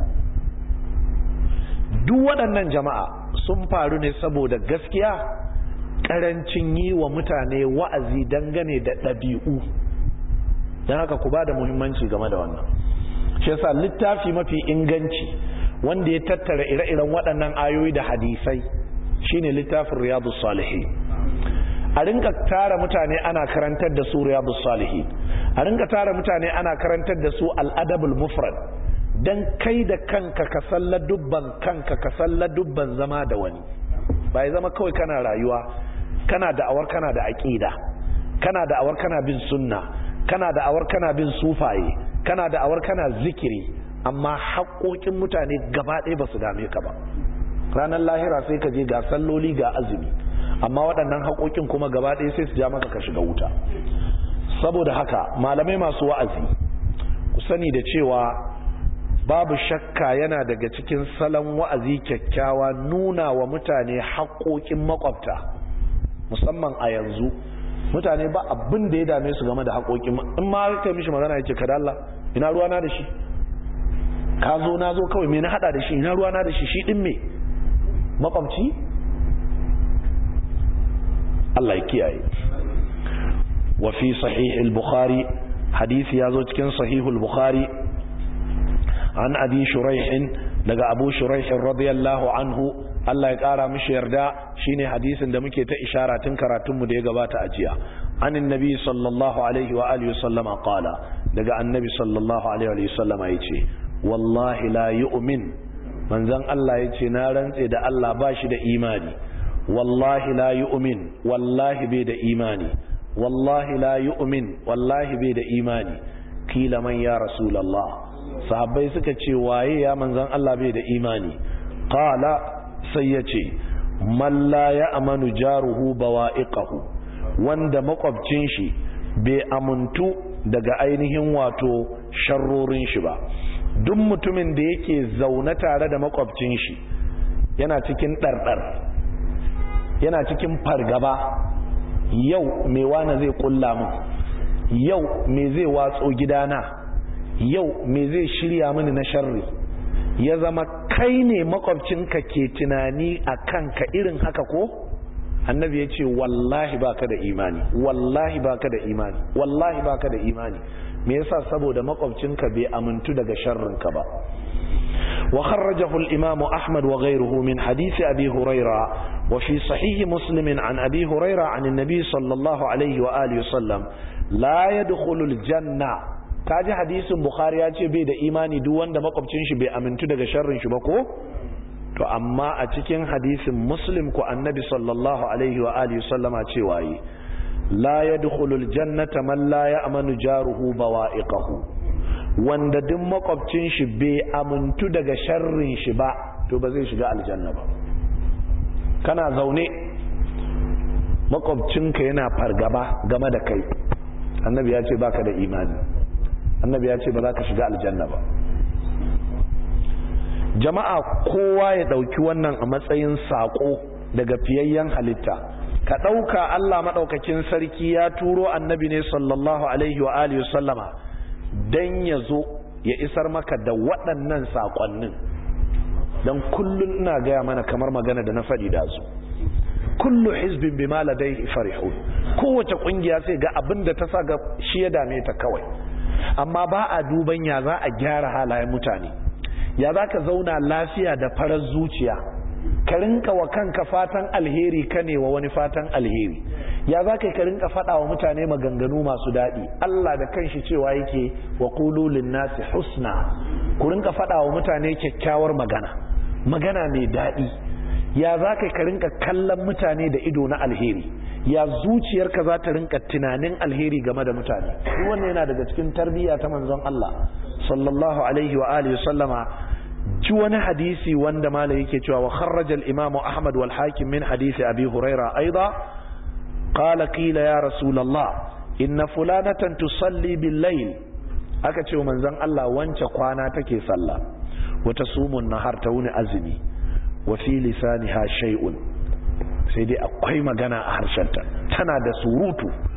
duk waɗannan jama'a sun faru ne saboda gaskiya ƙarancin yi wa mutane wa'azi dangane da ɗabi'u don haka ku ba da muhimmanci game da wannan shi yasa littafi mafi inganci wanda ya tattara ire-iren waɗannan ayoyi da hadisai shine littafin riyadu salihin a rinka tara mutane ana karantar da su riyadu salihin a rinka tara mutane ana karantar da su al'adabul mufrad dan kai da kanka ka salla dubban kanka ka salla dubban zama da wani ba ya zama kawai kana rayuwa kana da'awar kana da aqida kana da'awar kana bin sunna kana da'awar kana bin sufaye kana da'awar kana zikiri amma haƙoƙin mutane gaba ɗaya ba su dame ka ba ranar lahira sai ka je ga salloli ga azumi amma waɗannan haƙoƙin kuma gaba ɗaya sai su ja maka ka shiga wuta saboda haka malamai masu wa'azi ku sani da cewa babu shakka yana daga cikin salon wa'azi kyakkyawa nuna wa mutane haƙoƙin makwabta musamman a yanzu mutane ba abin da ya dame su game da haƙoƙin in ma kai mishi magana yake kada Allah ina ruwana da shi ka zo na zo kawai me na hada da shi ina ruwana da shi shi din me makwabci Allah ya kiyaye wa fi sahih al-bukhari hadisi yazo cikin sahih al-bukhari an abi shuraih daga abu shuraih radiyallahu anhu Allah ya kara mishi yarda shine hadisin da muke ta ishara tun karatunmu da ya gabata a jiya anin nabi sallallahu alaihi wa alihi sallama qala daga annabi sallallahu alaihi wa sallama yace wallahi la yu'min manzon Allah yace na rantse da Allah ba shi da imani wallahi la yu'min wallahi bai da imani wallahi la yu'min wallahi bai da imani kila man ya rasulullah sahabbai suka ce waye ya manzon Allah bai da imani qala sai yace man la ya'manu jaruhu bawa'iqahu wanda makwabcin shi bai amuntu daga ainihin wato sharrorin shi ba duk mutumin da yake zaune tare da makwabcin shi yana cikin ɗarɗar yana cikin fargaba yau me wane zai kulla min yau me zai watso gidana yau me zai shirya mini na sharri ya zama kai ne makwabcinka ke tunani a kanka irin haka ko annabi ya ce wallahi baka da imani wallahi baka da imani wallahi baka da imani me yasa saboda makwabcinka bai amintu daga sharrinka ba وخرجه الإمام أحمد وغيره من حديث أبي هريرة وفي صحيح مسلم عن أبي هريرة عن النبي صلى الله عليه وآله وسلم لا يدخل الجنة kaji hadisin bukhari ya ce bai da imani duk wanda makwabcin shi bai amintu daga sharrin shi ba ko to amma a cikin hadisin muslim ko annabi sallallahu alaihi wa alihi sallama cewa yi la yadkhulul jannata man la ya'manu jaruhu bawa'iqahu wanda duk makwabcin shi bai amintu daga sharrin shi ba to ba zai shiga aljanna ba kana zaune makwabcinka yana fargaba game da kai annabi ya ce baka da imani annabi ya ce ba za ka shiga aljanna ba jama'a kowa ya dauki wannan a matsayin sako daga fiyayyen halitta ka dauka Allah madaukakin sarki ya turo annabi ne sallallahu alaihi wa alihi sallama dan ya zo ya isar maka da waɗannan sakonnin dan kullun ina gaya mana kamar magana da na faɗi da su kullu hizbin bima ladayhi farihun kowace kungiya sai ga abin da ta sa ga shi ya dame ta kawai amma ba a duban ya za a gyara halayen mutane ya za ka zauna lafiya da farar zuciya ka rinka wa kanka fatan alheri ka ne wa wani fatan alheri ya za ka rinka faɗa wa mutane maganganu masu daɗi Allah da kanshi cewa yake wa kululin nasi husna ku rinka faɗa wa mutane kyakkyawar magana magana mai daɗi ya za ka rinka kallon mutane da ido na alheri ya zuciyarka za ta rinka tunanin alheri game da mutane wannan yana daga cikin tarbiyya ta manzon Allah sallallahu alaihi wa alihi sallama ji wani hadisi wanda malai yake cewa wa kharraja al-imam Ahmad wal Hakim min hadisi Abi Huraira aida qala qila ya rasulullah inna fulanatan tusalli bil layl aka ce manzon Allah wance kwana take sallah wata sumun nahar ta wuni azumi wa fi lisaniha shay'un sai dai akwai magana a harshenta tana da surutu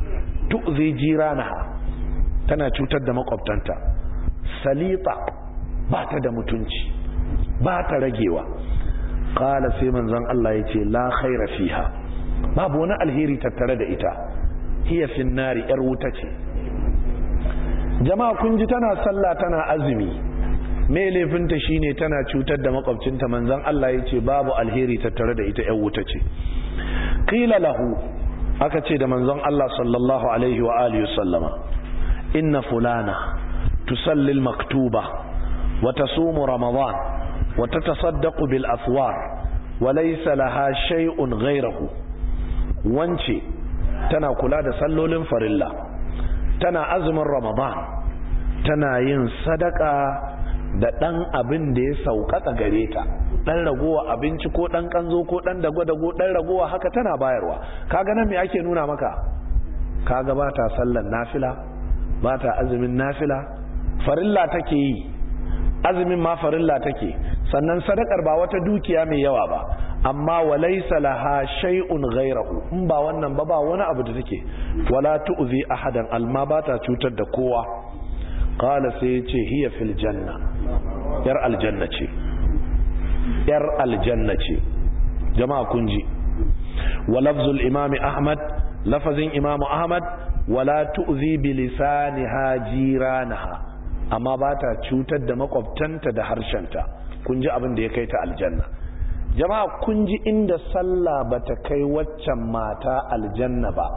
tu'zi jiranaha tana cutar da makwabtanta salita ba ta da mutunci ba ta ragewa qala sai manzon Allah yace la khaira fiha babu wani alheri tattare da ita hiya fin nari yar wuta ce jama'a kun ji tana sallah tana azumi me laifinta shine tana cutar da makwabcinta manzon Allah yace babu alheri tattare da ita yar wuta ce qila lahu aka ce da manzon Allah sallallahu alaihi wa alihi sallama inna fulana tusalli al-maktuba wa tasumu ramadan wa tatasaddaqu bil aswar wa laysa laha shay'un ghayruhu wance tana kula da sallolin farilla tana azumin ramadan tana yin sadaka da ɗan abin da ya sauƙaƙa gare ta ɗan ragowa abinci ko ɗan ƙanzo ko ɗan dago-dago ɗan ragowa haka tana bayarwa kaga nan me ake nuna maka kaga ba ta sallan nafila ba ta azumin nafila farilla take yi azumin ma farilla take sannan sadakar ba wata dukiya mai yawa ba amma walaysa laha shay'un ghayrahu in ba wannan ba ba wani abu da take wala tu'zi ahadan alma ba ta cutar da kowa qala sai yace hiya fil janna yar aljanna ce yar aljanna ce jama'a kun ji wa lafzul imami ahmad lafazin imamu ahmad wala tu'zi bi lisaniha jiranaha amma ba ta cutar da makwabtanta da harshenta kun ji abin da ya kai ta aljanna jama'a kun ji inda sallah bata kai waccan mata aljanna ba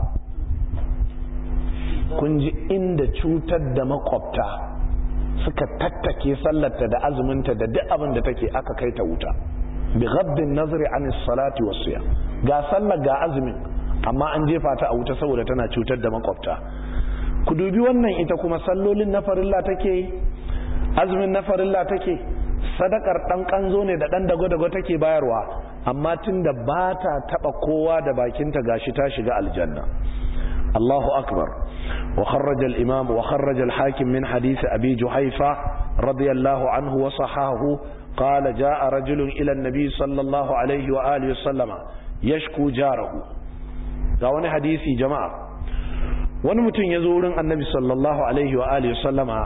kun ji inda cutar da makwabta suka tattake sallarta da azuminta da duk abin da take aka kai ta wuta bi ghaddin nazari an salati wasiya ga sallar ga azumin amma an jefa ta a wuta saboda tana cutar da makwabta ku dubi wannan ita kuma sallolin na farilla take azumin na farilla take sadakar dan kanzo ne da dan dago-dago take bayarwa amma tunda ba ta taba kowa da bakinta gashi ta shiga aljanna Allahu akbar wa kharraja al-imam wa kharraja al-hakim min hadith abi juhayfa radiyallahu anhu wa sahahu qala jaa rajulun ila an-nabi sallallahu alayhi wa alihi wa sallama yashku jarahu ga wani hadisi jama'a wani mutum ya zo wurin annabi sallallahu alaihi wa alihi sallama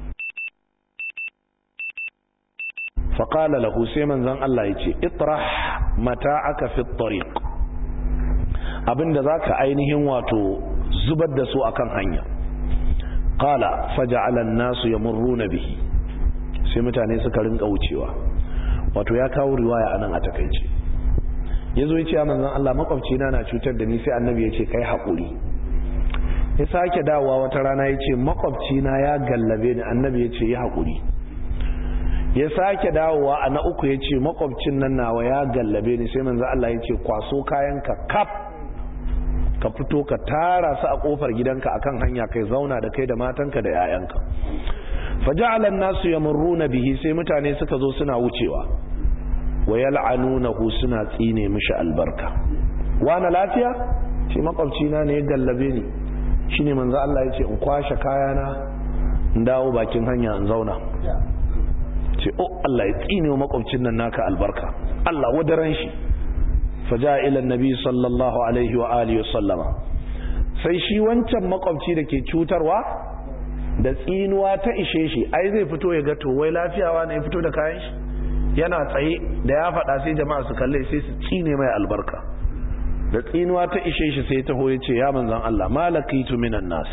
faƙala lahu sai manzan Allah ya ce itrah mata'aka fi tariq abinda zaka ainihin wato zubar da su akan hanya qala faja'ala an-nasu yamurruna bihi sai mutane suka rinka wucewa wato ya kawo riwaya anan a takeice yazo ya ce manzan Allah makwabci na na cutar da ni sai annabi ya ce kai haƙuri ya sake dawowa wata rana ya ce makwabcina ya gallabe ni annabi ya ce ya haƙuri ya sake dawowa a na uku ya ce makwabcin nan nawa ya gallabe ni sai manzo Allah ya ce kwaso kayanka kaf ka fito ka tara su a kofar gidanka akan hanya kai zauna da kai da matanka da 'ya'yanka faja'ala an-nasu yamurruna bihi sai mutane suka zo suna wucewa wa yal'anunahu suna tsine mishi albarka wana lafiya ce makwabcina ne ya gallabe ni shine manzo Allah ya ce in kwashe kayana in dawo bakin hanya in zauna ce oh Allah ya tsine wa makwabcin nan naka albarka Allah wadaran shi faja ila annabi sallallahu alaihi wa alihi sallama sai shi wancan makwabci da ke cutarwa da tsinuwa ta ishe shi ai zai fito ya ga to wai lafiyawa ne ya fito da kayan shi yana tsaye da ya faɗa sai jama'a su kalle sai su tsine mai albarka da tsinuwa ta ishe shi sai taho ya ce ya manzan Allah malakitu minan nas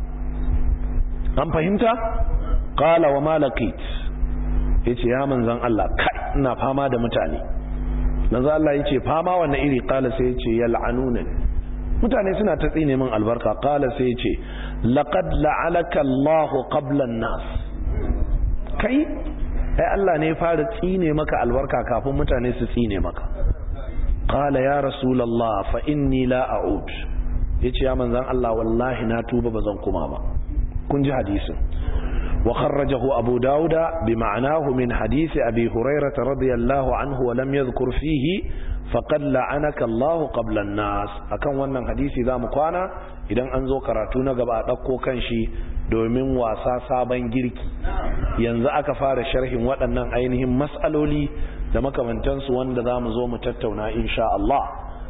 an fahimta qala wa malakit yace ya manzan Allah kai ina fama da mutane manzan Allah yace fama wanne iri qala sai yace yal'anuna mutane suna ta tsine min albarka qala sai yace laqad la'alaka Allahu qabla an-nas kai ai Allah ne ya fara tsine maka albarka kafin mutane su tsine maka qala ya rasulullah fa inni la a'ud yace ya manzan Allah wallahi na tuba bazan kuma ba kun ji hadisin wa kharrajahu abu dauda bi ma'anahu min hadisi abi hurairah radiyallahu anhu wa lam yadhkur fihi faqad la'anaka Allah qabla an-nas akan wannan hadisi zamu kwana idan an zo karatu na gaba a dauko kanshi domin wasa sabon girki yanzu aka fara sharhin waɗannan ainihin mas'aloli da makamantansu wanda za mu zo mu tattauna insha Allah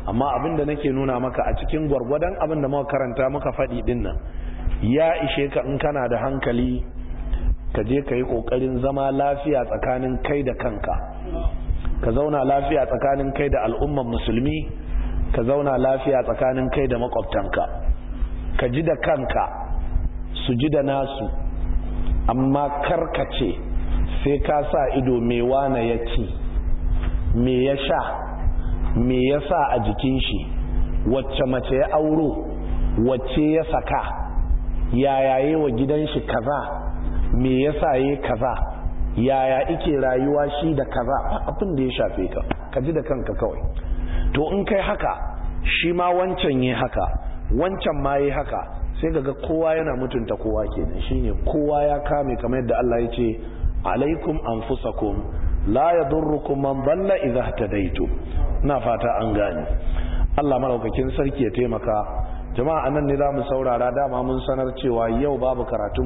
amma abin da nake nuna maka a cikin gwargwadon abin da muka karanta muka faɗi din nan ya ishe ka in kana da hankali ka je ka yi ƙoƙarin zama lafiya tsakanin kai da kanka ka zauna lafiya tsakanin kai da al'umman musulmi ka zauna lafiya tsakanin kai da makwabtanka ka ji da kanka su ji da nasu amma karkace sai ka sa ido me wane ya ci me ya sha me ya sa a jikin shi wacce mace ya auro wacce ya saka yayaye wa gidan shi kaza me ya sa ya kaza yaya ike rayuwa shi da kaza abin da ya shafe ka ka ji da kanka kawai to in kai haka shi ma wancan yi haka wancan ma yi haka sai ga kowa yana mutunta kowa kenan shine kowa ya kame kamar yadda Allah ya ce alaikum anfusakum la yadurrukum man dalla idha ihtadaytum ina fata an gane Allah malaukakin sarki ya taimaka jama'a anan ne zamu saurara dama mun sanar cewa yau babu karatu